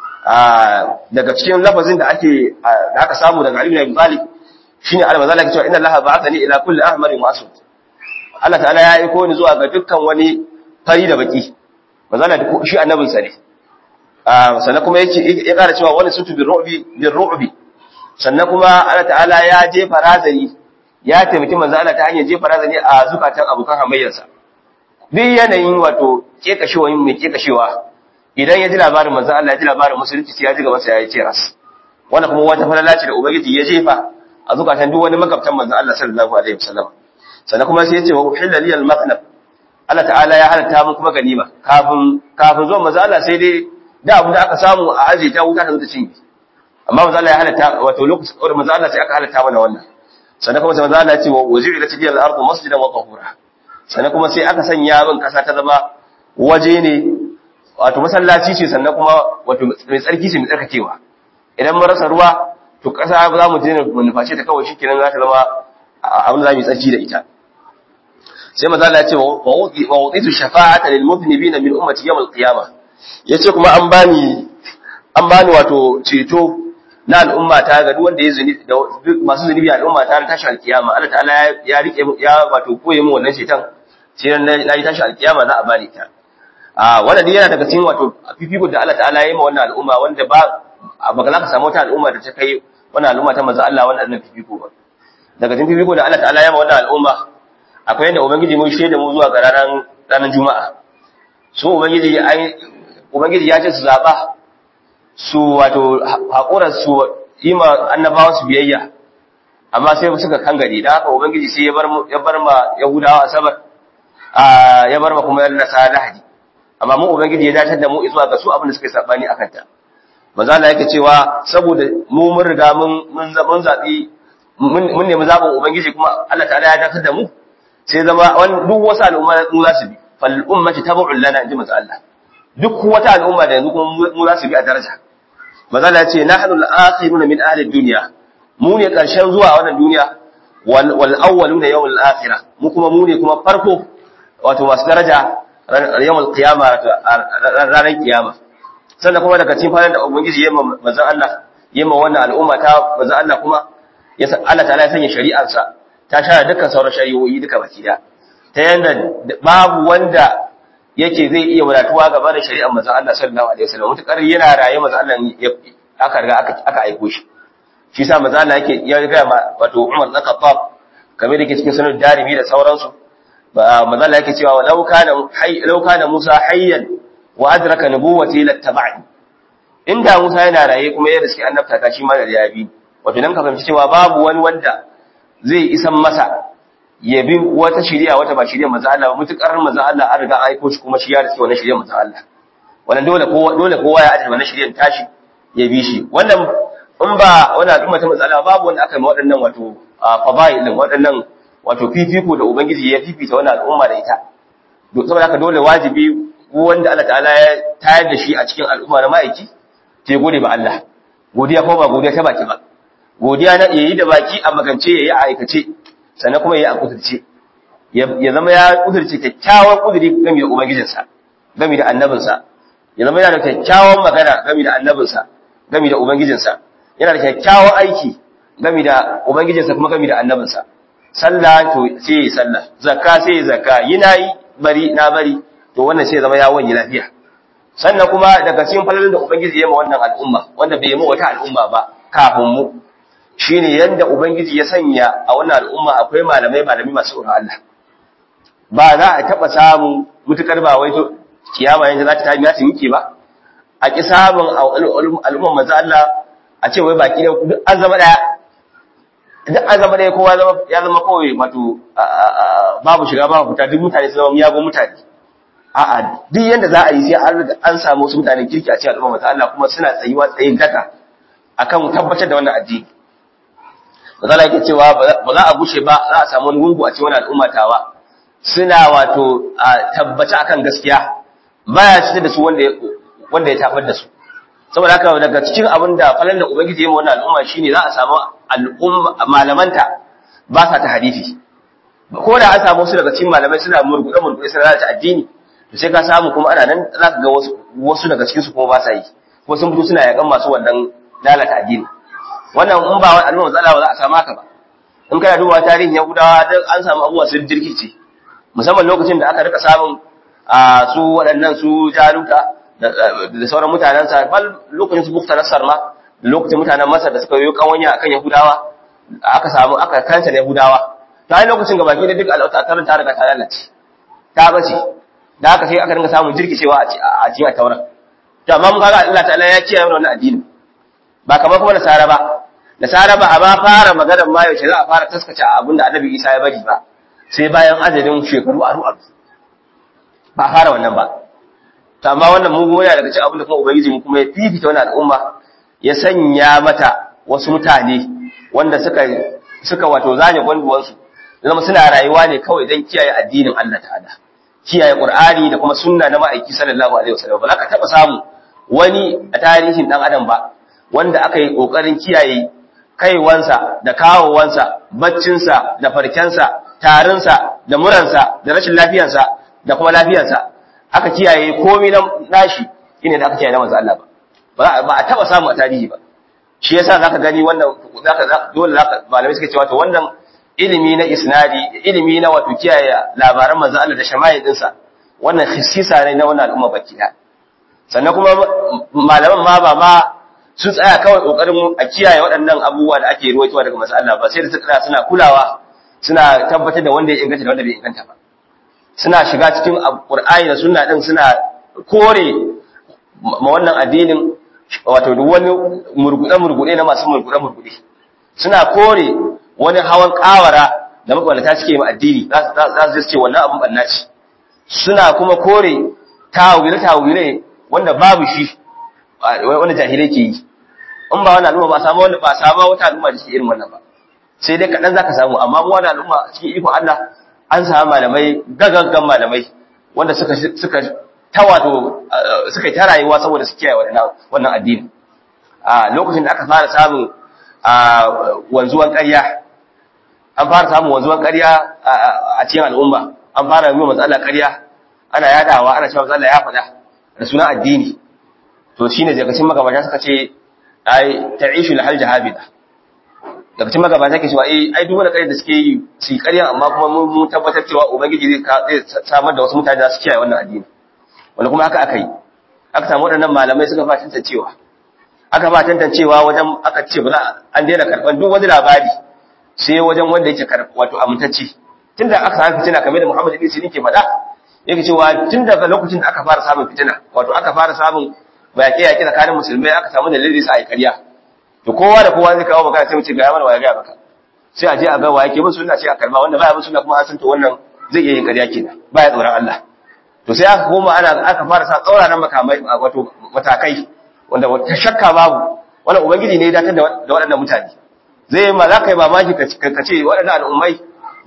S2: daga cikin lafazin da ake da aka samu daga Ali bin Abi Talib shine al-mazala ke cewa inna Allah ba'athani ila kulli ahmarin wa aswad Allah ta'ala ya aiko ni zuwa ga dukkan wani fari da baki manzala da shi annabinsa ne sannan kuma yake ya kara cewa wani sutu bin ru'bi bin ru'bi sannan kuma Allah ta'ala ya jefa razani ya taimaki manzo Allah ta hanyar jefa razani a zukatan abokan hamayyarsa duk yanayin wato kekashewa mai kekashewa idan ya ji labarin manzo Allah ya ji labarin musulunci sai ya ji gaban sa ya ce ras wannan kuma wata falala ce da ubangiji ya jefa a zukatan duk wani magabtan manzo Allah sallallahu alaihi wasallam sannan kuma sai ya ce wa uhilla liyal mathnab Allah ta'ala ya halatta mu kuma ganima kafin kafin zuwa manzo Allah sai dai da abin da aka samu a aje ta wuta ta zo ta cinye amma manzo Allah ya halatta wato lokacin da manzo Allah sai aka halatta mana wannan sannan kuma sai manzo Allah ya ce wa wajilat liyal ardu masjidan wa tahura sannan kuma sai aka sanya min kasa ta zama waje ne wato masallaci ce sannan kuma wato mai tsarki ce mai tsarkakewa idan mun rasa ruwa to kasa za mu je mu nuface ta kawai shikenan za ta zama abin da za mu yi tsarki da ita sai maza Allah ya ce wa wuditu shafa'ata lil mudhnibin min ummati yawm al-qiyamah yace kuma an bani an bani wato ceto na al'umma ta ga duk wanda ya zuni da masu zunubi al'umma ta tashi al-qiyama Allah ta'ala ya rike ya wato koye mu wannan ceton sai na yi tashi al-qiyama za a bani ta a wannan dai yana daga cikin wato fifiko da Allah ta'ala ya yi ma wannan al'umma wanda ba ba za ka samu wata al'umma da ta kai wannan al'umma ta manzo Allah wannan fifiko ba daga cikin fifiko da Allah ta'ala ya yi ma wannan al'umma akwai yadda ubangiji mun shaida mu zuwa ga ranar ranar juma'a su ubangiji ai ubangiji ya ce su zaba su wato hakuran su yi ma annabawa su biyayya amma sai suka kangare da haka ubangiji sai ya bar ya bar ma yahudawa asabar a ya bar ma kuma nasara lahadi amma mu ubangiji ya dace da mu zuwa ga su abin da suka yi sabani akan ta manzo Allah yake cewa saboda mu mun riga mun mun zabi mun nemi zabin ubangiji kuma Allah ta'ala ya dakatar da mu sai zama duk wasu al'umma mu za su bi fal ummati tabu'un lana inji manzo Allah duk wata al'umma da yanzu kuma mu za su bi a daraja manzo Allah ya ce nahnu al-akhiruna min ahli ad-dunya mu ne karshen zuwa wannan duniya wal wal awwaluna yawm al-akhirah mu kuma mu ne kuma farko wato masu daraja yawm al-qiyama ranar kiyama sannan kuma daga cikin fadar da ubangiji yayin manzo Allah yayin wannan al'umma ta manzo Allah kuma ya Allah ta'ala ya sanya shari'arsa ta share dukkan sauran shari'o'i duka baki da ta yanda babu wanda yake zai iya wadatuwa gaba da shari'ar manzon Allah sallallahu alaihi wasallam mutakar yana raye manzon Allah aka riga aka aka aiko shi shi yasa manzon Allah yake ya ga wato Umar bin Khattab kamar da yake cikin sunan Darimi da sauransu manzon Allah yake cewa law kana hayy law kana Musa hayyan wa adraka nubuwati lattaba'ni inda Musa yana raye kuma ya riski annabta ta shi ma da ya bi wato dan ka fahimci cewa babu wani wanda zai isan masa ya bi wata shiriya wata ba shiriya manzo Allah mutukar manzo Allah an riga an aiko shi kuma shi ya riski wannan shiriya manzo Allah wannan dole kowa dole kowa ya ajiye wannan shiriyan tashi ya bi shi wannan in ba wannan al'umma ta manzo Allah babu wanda aka yi waɗannan wato fadail din waɗannan wato fifiko da ubangiji ya fifita wannan al'umma da ita saboda haka dole wajibi wanda Allah ta'ala ya tayar da shi a cikin al'umma na ma'aiki sai gode ba Allah godiya ko ba godiya ta baki ba godiya na yayi da baki a magance yayi a aikace sannan kuma yayi a kudurce ya zama ya kudurce kyakkyawan kuduri game da ubangijinsa game da annabinsa ya zama yana da kyakkyawan magana game da annabinsa game da ubangijinsa yana da kyakkyawan aiki game da ubangijinsa kuma game da annabinsa sallah to sai yi sallah zakka sai yi zakka yi nayi bari na bari to wannan sai zama ya wani lafiya sannan kuma daga cikin falalin da ubangiji ya ma wannan al'umma wanda bai yi ma wata al'umma ba kafin mu shine yanda ubangiji ya sanya a wannan al'umma akwai malamai malami masu tsoron Allah ba za a taba samu mutukar ba wai to kiyama yanzu za ta tafi ya tinke ba a ki samun al'umma manzo Allah a ce wai baki da duk an zama daya duk an zama daya kowa ya zama kawai wato babu shiga babu fita duk mutane sun zama miyagun mutane a'a duk yanda za a yi sai an an samu wasu mutanen kirki a cikin al'umma manzo Allah kuma suna tsayuwa tsayin daka akan tabbatar da wannan addini Mazala yake cewa ba za a gushe ba za a samu wani gungu a cikin wani al'umma tawa suna wato tabbata akan gaskiya baya cikin da su wanda ya wanda ya tabar da su saboda haka daga cikin abin da falan da ubangiji ya yi wannan al'umma shine za a samu al'umma malamanta ba sa ta hadisi ko da an samu su daga cikin malamai suna murguɗe murguɗe suna lalata addini to sai ka samu kuma ana nan za ka ga wasu wasu daga cikin su kuma ba sa yi ko sun fito suna yakan masu wannan lalata addini wannan in ba wani al'umma matsala ba za a samu haka ba in kana duba tarihin yahudawa dan an samu abubuwa sun jirkice musamman lokacin da aka rika samun a su waɗannan su jaluta da sauran mutanen sa bal lokacin su bukta nasar ma da lokacin mutanen masar da suka yi kawanya akan yahudawa aka samu aka kanta da yahudawa ta yi lokacin gabaki da duk al'auta ta ta riga ta lalace ta bace da haka sai aka dinga samun jirkicewa a cikin tauran to amma mun kaga Allah ta'ala ya kiyaye wannan addini ba kamar kuma nasara ba nasara ba a ba fara maganar ma yaushe za a fara taskace abin da annabi isa ya bari ba sai bayan adadin shekaru aru aru ba a fara wannan ba to amma wannan mu goya daga cikin abin da kuma ubangiji mu kuma ya fifita wannan al'umma ya sanya mata wasu mutane wanda suka suka wato zane gwanduwansu zama suna rayuwa ne kawai don kiyaye addinin Allah ta'ala kiyaye qur'ani da kuma sunna na ma'aiki sallallahu alaihi wasallam ba za ka taba samu wani a tarihin dan adam ba wanda aka yi ƙoƙarin kiyaye kaiwansa da kawowansa, baccinsa da farkensa, tarinsa da muransa da rashin lafiyarsa da kuma lafiyarsa, aka kiyaye komi na nashi shine da aka kiyaye na manzo Allah ba. Ba a taɓa samu a tarihi ba. Shi yasa zaka gani wannan zaka dole zaka malamai suka ce wato wannan ilimi na isnadi, ilimi na wato kiyaye labaran manzo Allah da shamayi dinsa, wannan khissisa ne na wannan al'umma baki ɗaya. Sannan kuma malaman ma ba ma sun tsaya kawai kokarin a kiyaye waɗannan abubuwa da ake ruwaitowa daga masu Allah ba sai da suka suna kulawa suna tabbatar da wanda ya inganta da wanda bai inganta ba suna shiga cikin Qur'ani da sunna din suna kore ma wannan addinin wato duk wani murgude murgude na masu murgude murgude suna kore wani hawan kawara da makwalata suke ma addini za su ce wannan abun banna ce suna kuma kore tawile tawile wanda babu shi wanda jahilai ke yi in ba wannan al'umma ba samu wanda ba samu wata al'umma da ke irin wannan ba sai dai kaɗan zaka samu amma mu wannan al'umma cikin ikon Allah an samu malamai gagaggan malamai wanda suka suka ta wato suka yi ta rayuwa saboda su kiyaye wannan wannan addini a lokacin da aka fara samun wanzuwan ƙarya an fara samun wanzuwan ƙarya a cikin al'umma an fara yi matsala ƙarya ana yadawa ana cewa matsala ya faɗa da sunan addini to shine daga cikin magabata suka ce ai ta'ishu lahal jahabida daga cikin magabata ke cewa ai ai duk wanda kare da suke yi su yi ƙarya amma kuma mun tabbatar cewa ubangiji zai zai samar da wasu mutane da su kiyaye wannan addini wanda kuma haka aka yi aka samu waɗannan malamai suka fa tantancewa aka ba tantancewa wajen aka ce ba za an daina karɓar duk wani labari sai wajen wanda yake karɓa wato amintacce tunda aka samu fitina kamar da Muhammad ibn Sirin ke faɗa yake cewa tun daga lokacin da aka fara samun fitina wato aka fara samun bayaƙe yaƙi tsakanin musulmai aka samu dalilin sa a yi ƙarya to kowa da kowa zai kawo magana sai mu ce ga mana waya ga maka sai a je a ga waye ke bin sunna sai a karba wanda baya bin sunna kuma an san to wannan zai iya yin ƙarya kenan baya tsoron Allah to sai aka koma ana aka fara sa tsauraran makamai wato matakai wanda wata shakka babu wannan ubangiji ne ya datar da waɗannan mutane zai yi ma za ka yi mamaki ka ce waɗannan al'ummai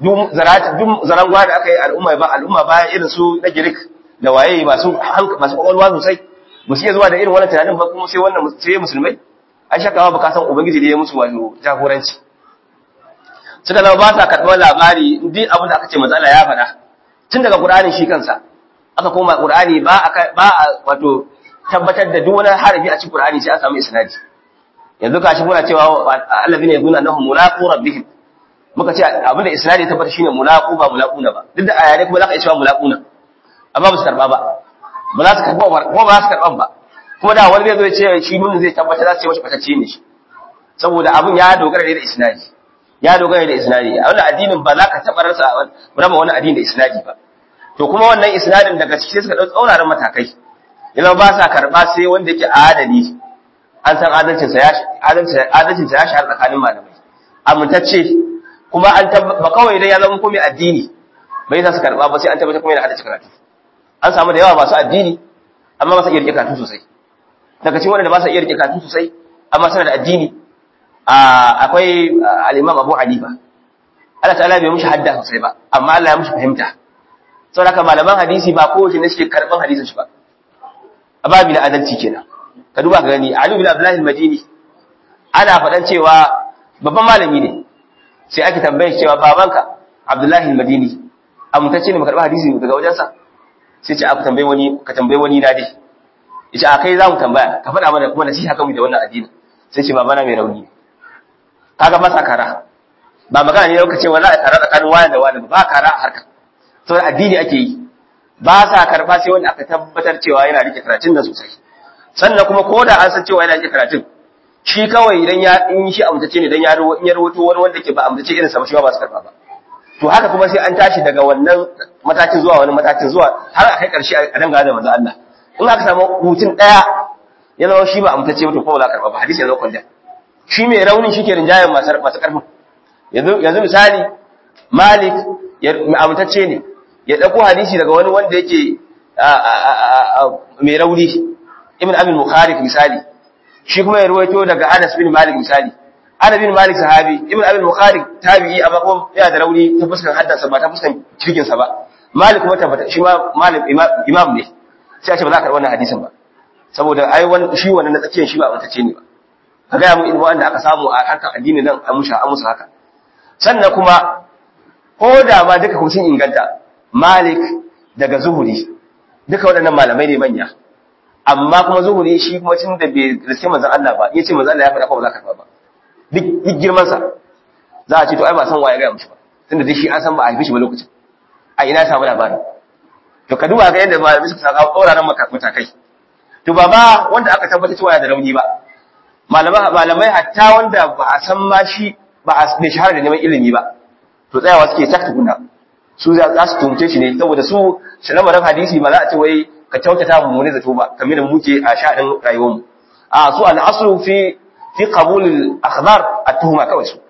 S2: duk zarata duk zarangwa da aka yi al'umma ba al'umma ba irin su na Greek da waye masu masu kwakwalwa sosai ba su iya zuwa da irin wannan tunanin ba kuma sai wannan sai musulmai an shakawa ba ka san ubangiji da ya musu wato jagoranci suka zama ba sa karɓar labari duk abin da aka ce matsala ya faɗa tun daga Qur'ani shi kansa aka koma Qur'ani ba a ba a wato tabbatar da duk wani harafi a cikin Qur'ani sai a samu isnadi yanzu gashi muna cewa allazina yaquluna annahum mulaqu rabbihim muka ce abin da isnadi ya tabbata shine mulaqu ba mulaquna ba duk da ayare kuma zaka iya cewa mulaquna amma ba su karba ba ba za su karba ba kuma ba za su karban ba kuma da wani zai zo ya ce shi mun zai tabbata za su ce mashi fatacce ne shi saboda abin ya dogara ne da isnadi ya dogara da isnadi a wannan addinin ba za ka taɓa rasa raba wani addini da isnadi ba to kuma wannan isnadin daga ciki suka ɗau tsauraran matakai yana ba sa karɓa sai wanda yake adali an san adalcinsa ya adalcinsa ya shahara tsakanin malamai amintacce kuma an ba kawai idan ya zama komai addini bai za su karɓa ba sai an tabbatar kuma yana haddace karatu an samu da yawa masu addini amma ba sa iya rike karatu sosai daga cikin wanda ba sa iya rike karatu sosai amma suna da addini akwai al'imam abu hanifa Allah ta'ala bai mushi hadda sosai ba amma Allah ya mushi fahimta sau da malaman hadisi ba kowace ne suke karɓan hadisin shi ba a babi na adalci kenan ka duba ka gani Ali bin Abdullah al-Madini ana faɗan cewa babban malami ne sai ake tambaye cewa babanka Abdullah al-Madini amintacce ne mu karɓa hadisi daga wajensa sai ce aka tambaye wani ka tambaye wani na dai yace a kai za mu tambaya ka faɗa mana kuma nasiha kan mu da wannan addini sai ce babana mai rauni kaga masa kara ba magana ne lokaci wala a kara tsakanin wani da wani ba kara a harka saboda addini ake yi ba sa karba sai wanda aka tabbatar cewa yana rike karatun da sosai sannan kuma ko da an san cewa yana rike karatun shi kawai idan ya in shi amtace ne dan ya rawo in ya rawato wani wanda ke ba amtace irin sa ba shi ba su karba ba to haka kuma sai an tashi daga wannan matakin zuwa wani matakin zuwa har a kai karshe a danga da manzo Allah in aka samu hutun daya ya zama shi ba amtace ba to ko ba za karba ba hadisi ya zo kwanda shi mai raunin shi ke rinjayen masu ƙarfin yanzu misali malik amintacce ne ya ɗauko hadisi daga wani wanda yake mai rauni ibn abin mukharif misali shi kuma ya ruwaito daga anas bin malik misali ana bin malik sahabi ibn abin mukharif tabi'i amma kuma yana da rauni ta fuskan haddansa ba ta fuskan kirkinsa ba malik kuma tabbata shi ma malik imam ne sai a ce ba za a karɓi wannan hadisin ba saboda ai shi wannan na tsakiyar shi ba amintacce ne ba ka gaya mu ilmu wanda aka samu a harkar addini nan a musha a musu haka sannan kuma ko da ma duka kuma sun inganta malik daga zuhuri duka waɗannan malamai ne manya amma kuma zuhuri shi kuma tun da bai riske manzon Allah ba yace manzon Allah ya faɗa ko ba za ka faɗa ba duk duk girman sa za a ce to ai ba san waye ga mushi ba tunda dai shi an san ba a haife shi ba lokacin a ina samu labarin to ka duba ga yadda malamai suka saka tsoraran matakai to ba ma wanda aka tabbata cewa da rauni ba malamai hatta wanda ba a san ma shi ba a bai shahara da neman ilimi ba to tsayawa suke tak tukuna su za su tumce shi ne saboda su lamarin hadisi ba za a ce wai ka kyautata mu ne zato ba kamar da muke a sha'anin rayuwar mu a su al-aslu fi fi qabul al-akhbar at-tuhuma kawai su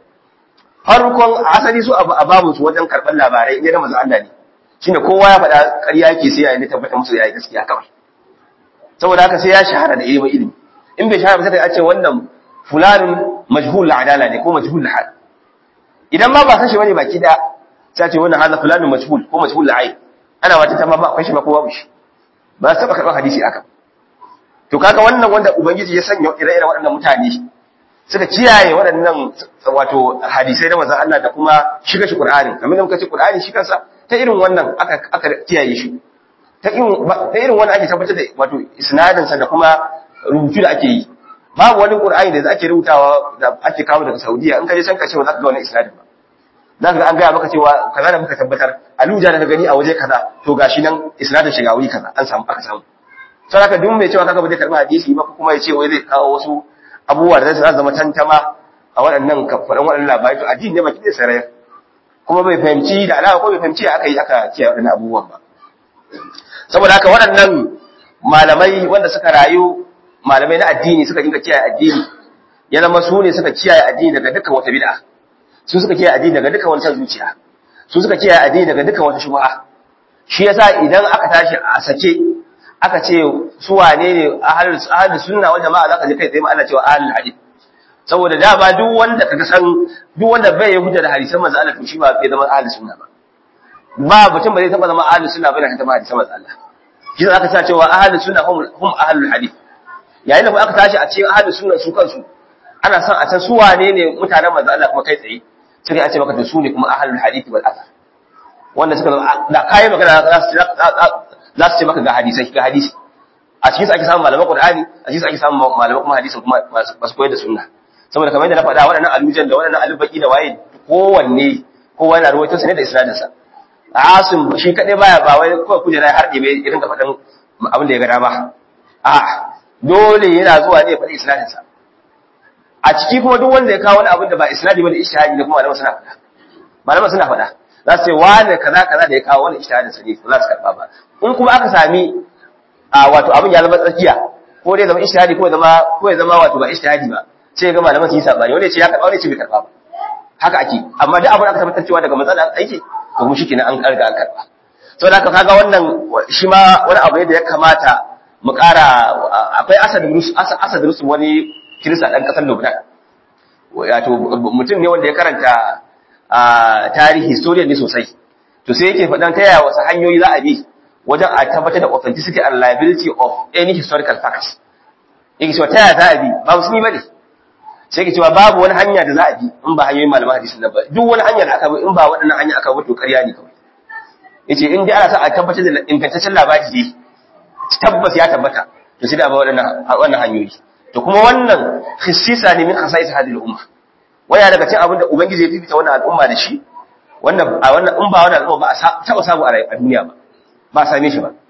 S2: farkon asali su a babu su wajen karban labarai in ya da manzo Allah ne shine kowa ya faɗa ƙarya yake sai ya yi tabbata musu yayi gaskiya kawai saboda haka sai ya shahara da ilimin ilimi in bai shahara sai a ce wannan fulanin majhul adala ne ko majhul hal idan ma ba san shi bane baki da sai ce wannan hada fulanin majhul ko majhul ayn ana wata ta ma ba akwai shi ba ko babu shi ba su taba karɓar hadisi aka to kaga wannan wanda ubangiji ya sanya ire-iren waɗannan mutane suka kiyaye waɗannan wato hadisai na manzon Allah da kuma shiga shi Qur'ani kamar da muka ce Qur'ani shi kansa ta irin wannan aka aka kiyaye shi ta irin ta irin wannan ake tabbatar da wato isnadin sa da kuma rubutu da ake yi babu wani qur'ani da ake rubutawa da ake kawo daga saudiya in ka je can ka ce ba za ka ga wani isnadin ba za ka ga an gaya maka cewa kaza da muka tabbatar aluja da ka gani a waje kaza to gashi nan isnadin shiga wuri kaza an samu aka samu sai haka duk mai cewa kaga ba zai karbi hadisi ba kuma ya ce wai zai kawo wasu abubuwa da zai zama tantama a waɗannan kafaran waɗannan labarai to addini ne baki da sarayar kuma bai fahimci da alawa ko bai fahimci aka yi aka kiyaye waɗannan abubuwan ba saboda haka waɗannan malamai wanda suka rayu malamai na addini suka dinga kiyaye addini ya zama su ne suka kiyaye addini daga dukkan wata bid'a su suka kiyaye addini daga dukkan wani san zuciya su suka kiyaye addini daga dukkan wata shubha shi yasa idan aka tashi a sake aka ce su wane ne ahlus ahlus sunna wal jama'a zaka je kai tsaye Allah cewa ahlul hadith saboda da ba duk wanda kaga san duk wanda bai hujja da hadisan manzo Allah to shi ba bai zama ahli sunna ba ba mutum ba zai taba zama ahli sunna bane ta hadisan manzo Allah shi aka sa cewa ahli sunna hum hum ahlul hadith yayin da aka tashi a cikin ahli sunna su kansu ana son a san su wane ne mutanen manzo Allah kuma kai tsaye sai a ce maka da su ne kuma ahlul hadith wal athar wanda suka da kai magana za su za su ce maka ga hadisai ga hadisi a cikin su ake samun malaman Qur'ani a cikin su ake samun malaman kuma hadisin kuma masu koyar da sunna saboda kamar yadda na faɗa waɗannan alujan da waɗannan alubaki da waye kowanne kowa yana ruwaito su ne da isnadin sa Asim shi kadai baya ba wai kawai kujera ya harɗe bai irin ka faɗin abin da ya ga dama a dole yana zuwa ne ya faɗi isnadin sa a ciki kuma duk wanda ya kawo wani abin da ba isnadi ba da ishtihadi da kuma malaman suna faɗa malaman suna faɗa za su ce wane kaza kaza da ya kawo wani ishtihadin sa ne ba za su karɓa ba in kuma aka sami a wato abin ya zama tsakiya ko dai zama ishtihadi ko zama ko ya zama wato ba ishtihadi ba sai ga malaman su yi sabani wanda ya ce ya karɓa wanda ya ce bai karɓa ba haka ake amma duk abin aka tabbatar cewa daga matsala aiki to mu shikenan an karga an karɓa saboda haka kaga wannan shi ma wani abu ne da ya kamata mu ƙara akwai asad rus asad rus wani kirista dan kasar Lebanon wato mutum ne wanda ya karanta tarihi historian ne sosai to sai yake faɗan ta yaya wasu hanyoyi za a bi wajen a tabbatar da authenticity and liability of any historical facts yake cewa ta yaya za a bi ba musulmi bane sai yake cewa babu wani hanya da za a bi in ba hanyoyin malaman hadisi nan ba duk wani hanya da aka bi in ba waɗannan hanya aka bi to ƙarya ne kawai yace in dai ana sa a tabbatar da ingantaccen labari ne tabbas ya tabbata to sai da ba waɗannan wannan hanyoyi to kuma wannan khissisa ne min khasais hadhihi al-umma waya daga cikin abin da ubangiji ya fifita wannan al'umma da shi wannan a wannan in ba wannan al'umma ba a taba samu a duniya ba ba a same shi ba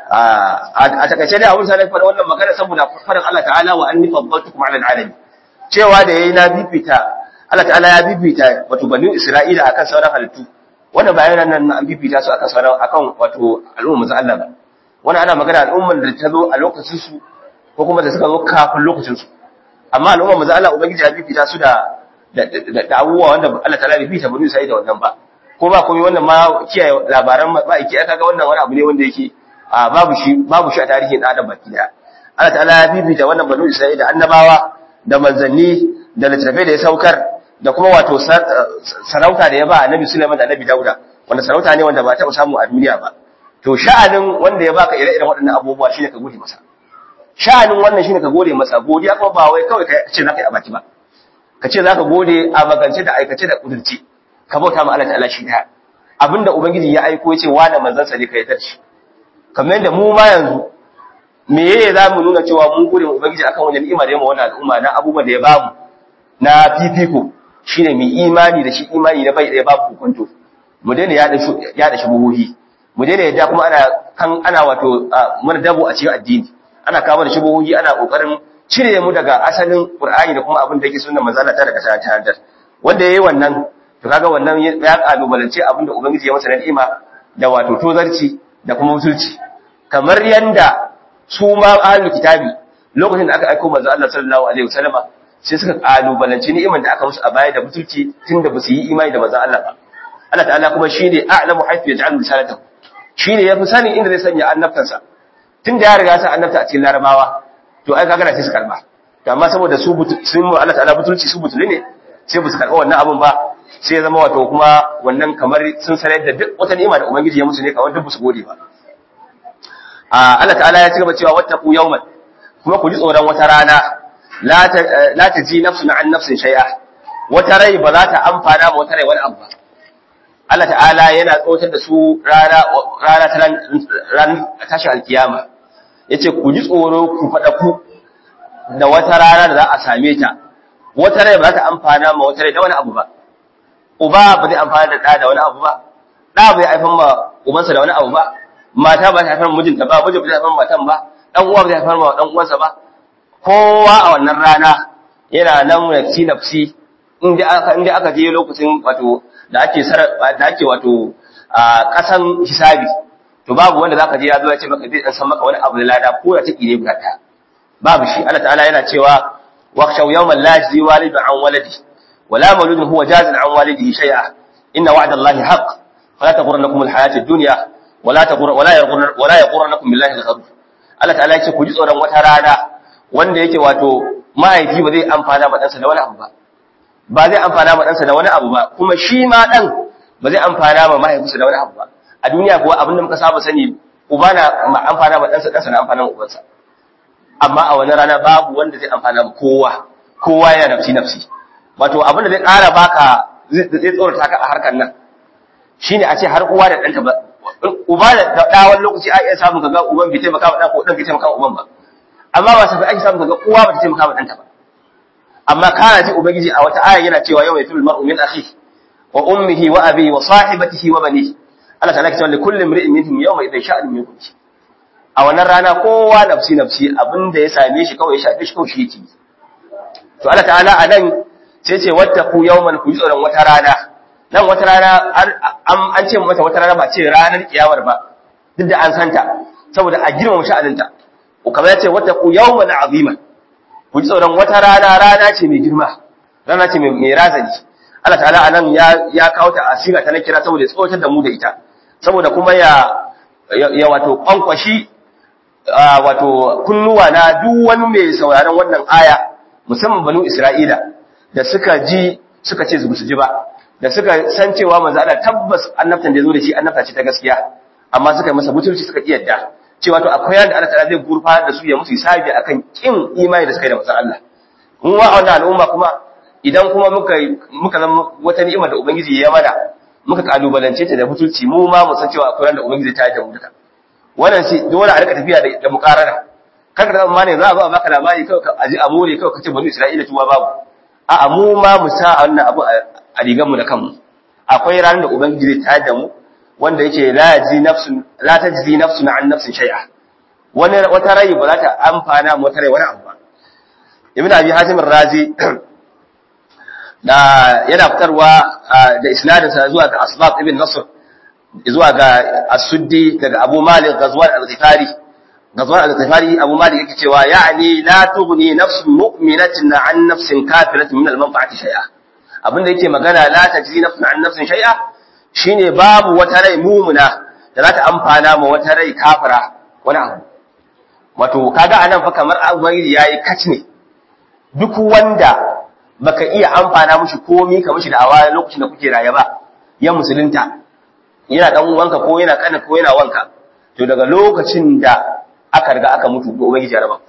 S2: a takaice dai abin sa ne faɗa wannan magana saboda faɗin Allah ta'ala wa anni faddaltukum 'ala al-'alamin cewa da yayi na fifita Allah ta'ala ya fifita wato bani Isra'ila akan sauran halittu wannan bayanan nan an fifita su akan sauran akan wato al'umma Allah ba wannan ana magana al'umman da ta zo a lokacin su ko kuma da suka zo kafin lokacinsu amma al'umma maza Allah ubangiji ya fifita su da da abubuwa wanda Allah ta lafi fita bani sai da wannan ba ko ba komai wannan ma kiyaye labaran ba iki aka ga wannan wani abu ne wanda yake babu shi babu shi a tarihin adam baki daya Allah ta'ala ya fifita wannan bani Isra'ila da annabawa da manzanni da littattafai da ya saukar da kuma wato sarauta da ya ba annabi Sulaiman da annabi Dauda wanda sarauta ne wanda ba taɓa samu a duniya ba to sha'anin wanda ya baka ire-iren waɗannan abubuwa shine ka gode masa sha'anin wannan shine ka gode masa godiya kuma ba wai kawai ka ce zaka yi a baki ba ka ce zaka gode a magance da aikace da kudurci ka bauta ma Allah ta'ala shi daya abinda ubangiji ya aiko yace wani manzon sa ne kai tar shi kamar yadda mu ma yanzu me yake za mu nuna cewa mun gode ma ubangiji akan wannan ni'ima da ya ma wannan al'umma na abubuwan da ya bamu na fifiko shine mu imani da shi imani na bai da babu hukunto mu daina yada shi yada shi buhuhi mu daina yadda kuma ana kan ana wato mana dabo a cikin addini ana kawo da shubuhohi ana kokarin cire mu daga asalin Qur'ani da kuma abin da yake sunnar manzo Allah ta daga ta tantar wanda yayi wannan to kaga wannan ya kalubalance abin da ubangiji ya masa na ni'ima da wato tozarci da kuma musulci kamar yanda su ma ahlul kitabi lokacin da aka aika manzo Allah sallallahu alaihi wasallama sai suka kalubalance ni'iman da aka musu a baya da musulci tunda ba su yi imani da manzo Allah ba Allah ta'ala kuma shine a'lamu haythu yaj'alu risalatahu shine yafi sanin inda zai sanya annabtansa tun da ya riga sa annabta a cikin larabawa to ai kaga sai su karba to amma saboda su sun mu Allah ta'ala butulci su butuli ne sai ba su karba wannan abun ba sai ya zama wato kuma wannan kamar sun sanar da duk wata ni'ima da ubangiji ya musu ne kawai duk ba su gode ba a Allah ta'ala ya ci gaba cewa wattaqu yawman kuma ku ji tsoron wata rana la ta la taji nafsun an nafsin shay'a wata rai ba za ta amfana ma wata rai wani abu ba Allah ta'ala yana tsotar da su rana rana ta ran tashi alkiyama yace ku ji tsoro ku fada ku da wata rana da za a same ta wata rai ba za ta amfana ma wata rai da wani abu ba uba ba zai amfana da ɗa da wani abu ba ɗa bai haifan ma ubansa da wani abu ba mata ba ta haifar mijinta ba miji ba zai haifar matan ba ɗan uwa ba zai haifar ma ɗan uwansa ba kowa a wannan rana yana nan nafsi nafsi inda aka inda aka je lokacin wato da ake da ake wato a kasan hisabi to babu wanda zaka je ya zo ya ce maka zai dan san maka wani abu da lada ko da take ne guda ɗaya babu shi Allah ta'ala yana cewa waqshaw yawman la yajzi walidun an waladi wala mawludun huwa jazin an walidihi shay'a inna wa'da Allahi haqq fala taghurrannakum alhayatid dunya wala taghur wala yaghurran wala yaghurrannakum billahi alghurur Allah ta'ala yace ku ji tsoron wata rana wanda yake wato mahaifi ba zai amfana ma ɗansa da wani abu ba ba zai amfana ma ɗansa da wani abu ba kuma shi ma ɗan ba zai amfana ma mahaifinsa da wani abu ba a duniya kuwa abin da muka saba sani uba na amfana ma ɗansa ɗansa na amfana ma ubansa amma a wani rana babu wanda zai amfana ma kowa kowa yana nafsi nafsi wato abin da zai ƙara baka zai tsorata ka a harkar nan shine a ce har uwa da ɗanta ba uba da ɗa wani lokaci a iya samun kaga uban bai taimaka wa ɗan ko ɗan bai taimaka wa uban ba amma ba sai ake samun kaga uwa ba ta taimaka wa ɗanta ba amma kana ji ubangiji a wata aya yana cewa yawma yafil mar'u min akhi wa ummihi wa abihi wa sahibatihi wa banihi Allah ta'ala ke cewa li kulli imri'in minhum yawma idhin sha'an minkum a wannan rana kowa nafsi nafsi abinda ya same shi kawai ya shafe shi kawai shi yake to Allah ta'ala a nan sai ce wattaqu yawman ku ji tsoron wata rana nan wata rana an ce mata wata rana ba ce ranar kiyamar ba duk da an santa saboda a girmama sha'aninta ko kamar ya ce wattaqu yawman aziman ku ji tsoron wata rana rana ce mai girma rana ce mai razani Allah ta'ala anan ya ya kawo ta asira ta na kira saboda ya tsotar da mu da ita saboda kuma ya ya wato kwankwashi wato kunnuwa na duk wani mai sauraron wannan aya musamman banu Isra'ila da suka ji suka ce su ji ba da suka san cewa manzo Allah tabbas annabtan da zo da shi annabta ce ta gaskiya amma suka yi masa butulci suka kiyarda cewa to akwai yanda Allah ta'ala zai gurfanar da su ya musu hisabi akan kin imani da suka yi da manzo Allah mun wa wannan al'umma kuma idan kuma muka muka zama wata ni'ima da ubangiji ya mana muka kalubalance ta da butulci mu ma mu san cewa akwai yanda ubangiji ta yi da mu duka wannan shi dole a rika tafiya da da mukarara kar da amma ne za a zo a baka labari kawai ka aji a more kawai kace bani Isra'ila tuwa babu a'a mu ma mu sa wannan abu a rigar mu da kanmu akwai ranar da ubangiji zai tayar da mu wanda yake la yaji nafsun la tajzi nafsun an nafsin shay'a wani wata rai ba za ta amfana mu wata rai wani abu ba ibn abi hatim razi da yana fitarwa da isnadin sa zuwa ga asbab ibn nasr zuwa ga as-suddi daga abu malik ghazwan al-ghifari ghazwan al-ghifari abu malik yake cewa ya'ni la tughni nafsun mu'minatin an nafsin kafiratin min al-manfa'ati shay'a abinda yake magana la tajzi nafsun an nafsin shay'a shine babu wata rai mumuna da za ta amfana ma wata rai kafira wani abu wato kaga anan fa kamar ubangiji yayi kac ne duk wanda baka iya amfana mushi komi ka mushi da awa lokacin da kuke raye ba ya musulunta yana dan uwanka ko yana kana ko yana wanka to daga lokacin da aka riga aka mutu ko ubangiji ya raba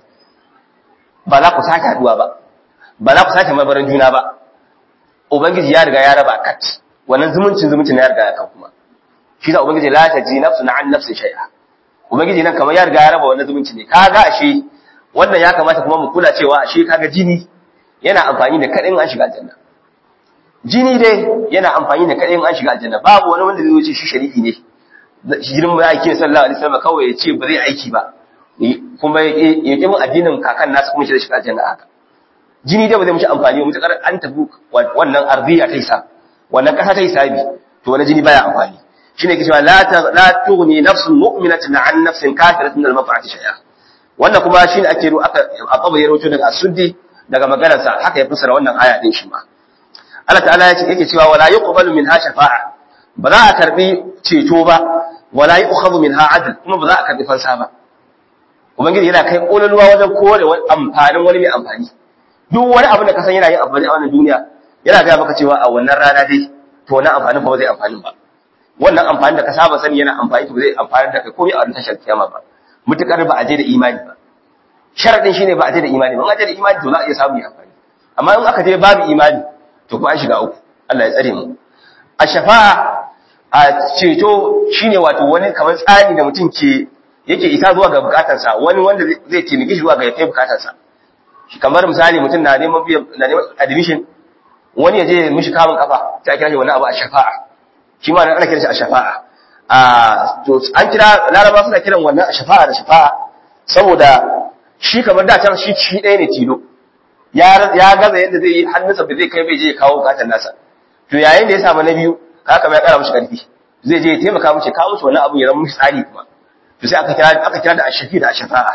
S2: ba za ku sake haduwa ba ba za ku sake mabarin juna ba ubangiji ya riga ya raba kat wannan zumuncin zumuncin ya riga ya kan kuma shi da ubangiji la ta ji nafsu na an nafsin shay'a ubangiji nan kamar ya riga ya raba wannan zumunci ne kaga ashe wannan ya kamata kuma mu kula cewa ashe kaga jini yana amfani da kadin an shiga aljanna jini dai yana amfani da kadin an shiga aljanna babu wani wanda zai wuce shi sharifi ne jirin mu yake sallallahu alaihi wasallam kawai ya ce ba zai aiki ba kuma ya ƙi mun addinin kakan nasu kuma shi da shiga aljanna haka jini dai ba zai mushi amfani ba mutakar an tafi wannan arziya ta isa wannan kasa ta hisabi to wani jini baya amfani shine ke cewa la la tughni nafsun mu'minatin an nafsin kafiratin al maf'ati shay'a wannan kuma shine ake ru aka ababa ya rawaito daga asuddi daga maganar sa haka ya fassara wannan aya din shi ma Allah ta'ala ya ce yake cewa wala yuqbalu minha shafa'a ba za a karbi ceto ba wala yu'khadhu minha adl kuma ba za a karbi fansa ba ubangiji yana kai kololuwa wajen kore amfanin wani mai amfani duk wani abu da ka san yana yin amfani a wannan duniya yana ga maka cewa a wannan rana dai to wannan amfanin ba zai amfani ba wannan amfani da ka saba sani yana amfani to zai amfani da kai komai a wannan tashar kiyama ba mutukar ba a je da imani ba sharadin shine ba a je da imani ba in a je da imani to za a iya samu amfani amma in aka je babu imani to kuma an shiga uku Allah ya tsare mu a shafa'a a ceto shine wato wani kamar tsani da mutum ke yake isa zuwa ga bukatarsa wani wanda zai taimake shi zuwa ga ya kai bukatarsa kamar misali mutum na neman na neman admission wani ya je mishi kamun kafa sai a kira shi wani abu a shafa'a shi ma ana kiran shi a shafa'a a to an kira laraba suna kiran wannan a shafa'a da shafa'a saboda shi kamar da can shi shi ɗaya ne tilo ya ya gaza yadda zai yi hannunsa ba zai kai bai je ya kawo bukatar nasa to yayin da ya samu na biyu haka kamar ya kara mishi karfi zai je ya taimaka mishi kawo mishi wannan abu ya zama mishi tsari kuma to sai aka kira aka kira da ashafi da ashafa'a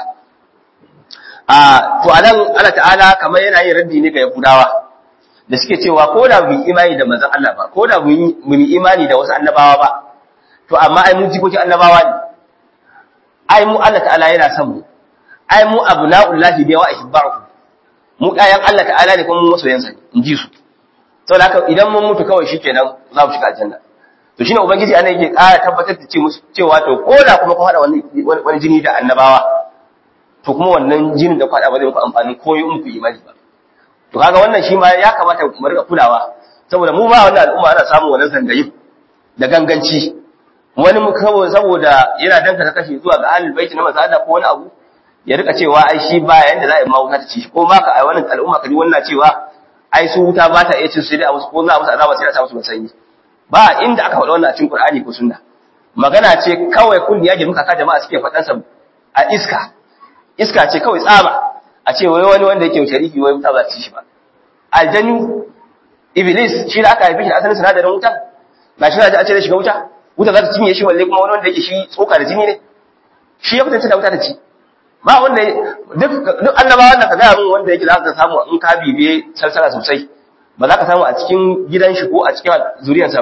S2: a to anan Allah ta'ala kamar yana yin raddi ne ga Yahudawa da suke cewa ko da mu imani da manzon Allah ba ko da mu yi imani da wasu annabawa ba to amma ai mun jikokin annabawa ne ai mu Allah ta'ala yana son mu ai mu abna'ullahi bi wa ihibbahu mu ɗayan Allah ta'ala ne kuma mu masoyansa ne in ji su saboda haka idan mun mutu kawai shikenan za mu shiga aljanna to shine ubangiji ana yake ƙara tabbatar da cewa to ko da kuma kun haɗa wani wani jini da annabawa to kuma wannan jinin da kwaɗa ba zai muku amfani ko yi muku imani ba to kaga wannan shi ma ya kamata mu rika kulawa saboda mu ma wannan al'umma ana samun wannan zangayin da ganganci wani mu kawai saboda yana danka kashe zuwa ga ahlul baiti na manzo ko wani abu ya rika cewa ai shi ba yanda za a yi ma wuta ta ci ko ma ka a wannan al'umma ka ji wannan cewa ai su wuta ba ta iya cin su dai a musu ko za a musu azaba sai a sa musu sanyi ba inda aka faɗa wannan a cikin Qur'ani ko sunna magana ce kawai kulli ya muka ka jama'a suke faɗan sa a iska iska ce kawai tsaba a ce wai wani wanda yake shariki wai wuta ba ta ci shi ba aljanu iblis shi da aka haife shi da asalin sinadarin wuta ba shi da a ce da shiga wuta wuta za ta cinye shi walle kuma wani wanda yake shi tsoka da jini ne shi ya fitance da wuta ta ci ba wanda duk duk annabawan da ka ga mun wanda yake za ka samu in ka bibiye salsala sosai ba za ka samu a cikin gidan shi ko a cikin zuriyarsa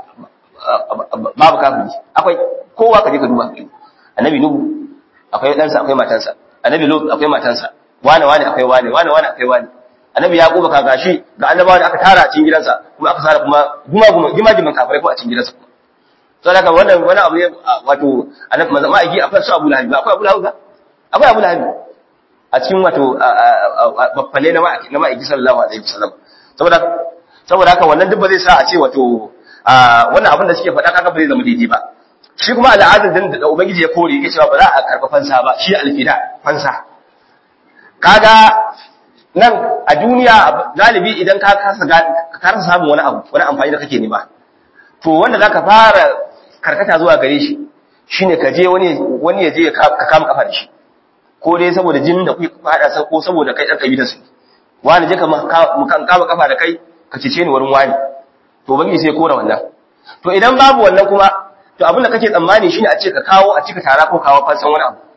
S2: babu kafiri akwai kowa ka je ka duba annabi nuhu akwai ɗansa akwai matansa annabi lut akwai matansa wane wane akwai wane wane wane akwai wane annabi yaquba ka gashi ga annabawa da aka tara a cikin gidansa kuma aka sara kuma guma guma gima giman kafirai ko a cikin gidansa kuma to daga wannan wani abu ne wato annabi manzo ma'aiki akwai su Abu Lahab akwai Abu Lahab akwai Abu Lahab a cikin wato baffale na ma'aiki na ma'aiki sallallahu alaihi wasallam saboda saboda haka wannan duk ba zai sa a ce wato wannan abin da suke faɗa kaga ba zai zama daidai ba shi kuma al'adar din da ubangiji ya kore yake cewa ba za a karɓa fansa ba shi alfida fansa kaga nan a duniya galibi idan ka kasa ka kasa samun wani abu wani amfani da kake nema to wanda zaka fara karkata zuwa gare shi shine ka je wani wani ya je ka kama kafa da shi ko dai saboda jinin da kuke fada sa ko saboda kai dan kabilar su wani je ka mu kan kama kafa da kai ka cece ni wurin wani to bangi sai kora wannan to idan babu wannan kuma to abin da kake tsammani shine a ce ka kawo a cika tara ko kawo fansan wani abu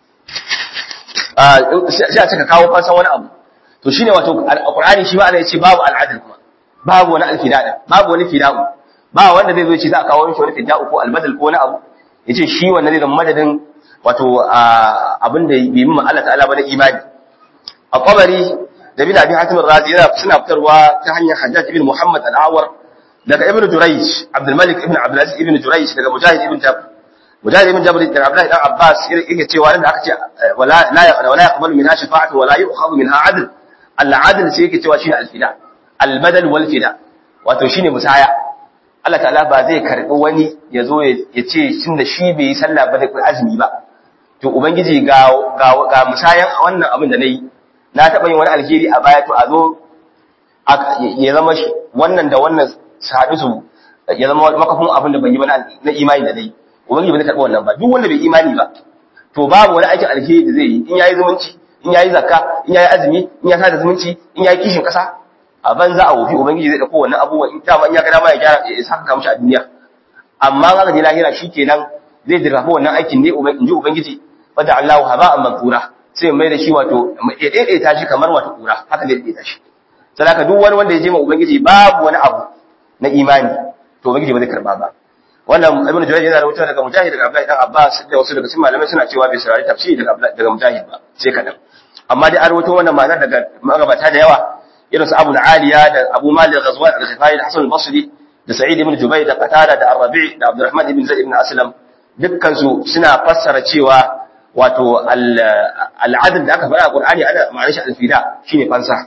S2: sai a ce ka kawo fansan wani abu to shine wato alqur'ani shi ma ana yace babu al'adl kuma babu wani alfida babu wani fida'u ba wanda zai zo ce za a kawo mishi wani fida'u ko albadal ko wani abu yace shi wannan zai zama madadin wato abin da bai min Allah ta'ala ba na imani a qabari da bin abi hatim razi yana suna fitarwa ta hanyar hajjaj ibn muhammad al-awar daga ibn jurayj abdul malik ibn abdul aziz ibn jurayj daga mujahid ibn jabr mujahid ibn jabr daga abdullah ibn abbas yake cewa da aka ce wala la wala yaqbalu minha shafa'atu wala yu'khadhu minha 'adl al-'adl sai yake cewa shine al-fida al-badal wal fida wato shine musaya Allah ta'ala ba zai karbi wani ya zo ya ce shin da shi bai yi sallah ba da azumi ba to ubangiji ga ga musayan wannan abin da nayi na taɓa yin wani alheri a baya to a zo ya zama wannan da wannan su haɗu su ya zama makafin abin da ban yi ba na imani da dai ubangiji ba zai karɓi wannan ba duk wanda bai imani ba to babu wani aikin alheri da zai yi in yayi zumunci in yayi zakka in yayi azumi in ya sada zumunci in yayi kishin ƙasa a banza a wofi ubangiji zai ɗauko wannan abubuwan in dama in ya ga dama ya gyara ya saka mishi a duniya amma in aka je lahira shikenan zai dirrafa wannan aikin ne in ji ubangiji fada Allahu haba'an mansura sai mai da shi wato ya daidaita shi kamar wato kura haka zai daidaita shi sadaka duk wani wanda ya je ma ubangiji babu wani abu na imani to ubangiji ba zai karba ba wannan ibnu jurayj yana rawaito daga mujahid daga abdullahi dan abbas da wasu daga cikin malamai suna cewa bai saurari tafsiri daga daga mujahid ba sai kadan amma dai an rawaito wannan ma'ana daga magabata da yawa irin su abu aliya da abu malik ghazwan al-ghifari da hasan al-basri da sa'id ibn jubayr da qatada da ar-rabi da abdurrahman ibn zaid ibn aslam dukkan su suna fassara cewa wato al'adun da aka fara a Qur'ani ana ma'anar shi alfida shine fansa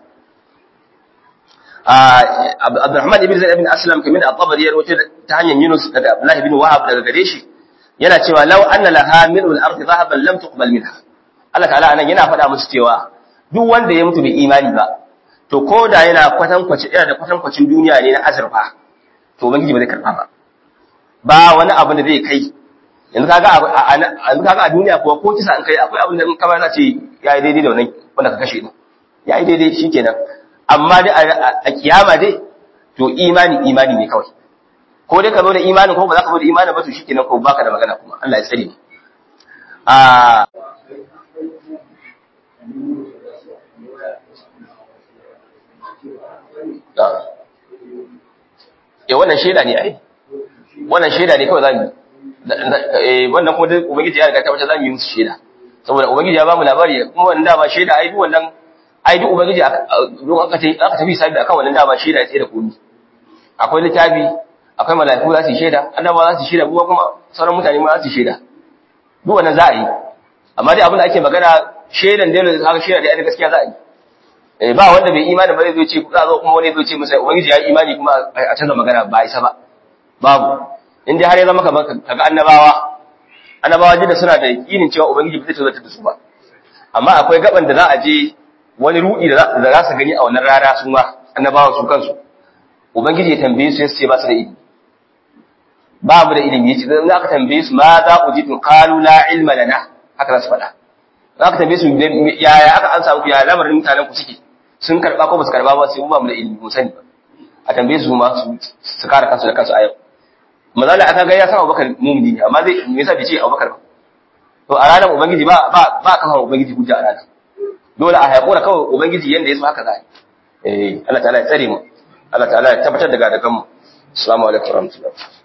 S2: Abdurrahman ibn Zaid ibn Aslam kamar da At-Tabari ya rawaito ta hanyar Yunus daga Abdullah ibn Wahab daga gare shi yana cewa law anna laha mil'ul ardi dhahaban lam tuqbal minha Allah ta'ala anan yana faɗa musu cewa duk wanda ya mutu bai imani ba to ko da yana kwatankwaci yana da kwatankwacin duniya ne na azurfa to ubangiji ba zai karba ba ba wani abu da zai kai yanzu kaga a yanzu kaga a duniya kuwa ko kisa an kai akwai abin da in ka za ce yayi daidai da wannan wanda ka kashe din yayi daidai shikenan amma dai a kiyama dai to imani imani ne kawai ko dai ka zo da imani ko ba za ka zo da imani ba to shikenan ko baka da magana kuma Allah ya tsare ni a Eh wannan shaida ne ai wannan shaida ne kawai zamu yi wannan kuma duk ubangiji ya riga ta wace zamu yi musu shaida saboda ubangiji ya bamu labari kuma wannan dama shaida ai duk wannan ai duk ubangiji don aka tafi aka tafi sabi akan wannan dama shaida ya tsaye da komi akwai littafi akwai mala'iku za su yi shaida annabawa za su yi shaida kuma kuma sauran mutane ma za su yi shaida duk wannan za a yi amma dai abin da ake magana shaidan dole da haka shaida da gaskiya za a yi eh ba wanda bai imani ba zai zo ce za zo kuma wani zai ce masa ubangiji ya yi imani kuma a canza magana ba isa ba babu in dai har ya zama kamar kaga annabawa annabawa da suna da yakinin cewa ubangiji ba zai tazarta da su ba amma akwai gaban da za a je wani ruɗi da za su gani a wannan rana su ma annabawan su kansu ubangiji ya tambaye su yace ba su da ilimi ba mu da ilimi yace dan aka tambaye su ma za ujitu qalu la ilma lana haka za su faɗa za ka tambaye su yaya aka an samu ya lamarin mutanen ku suke sun karba ko ba su karba ba sai mu ba mu da ilimi mu sani ba a tambaye su ma su kare kansu da kansu a yau mazala aka ga ya san Abubakar mumini ne amma zai me yasa bai ce Abubakar ba to a ranar ubangiji ba ba ba kafa ubangiji hujja a ranar dole a haƙura kawai ubangiji yanda ya so haka zai eh Allah ta'ala ya tsare mu Allah ta'ala ya tabbatar da gadagan mu assalamu alaikum warahmatullahi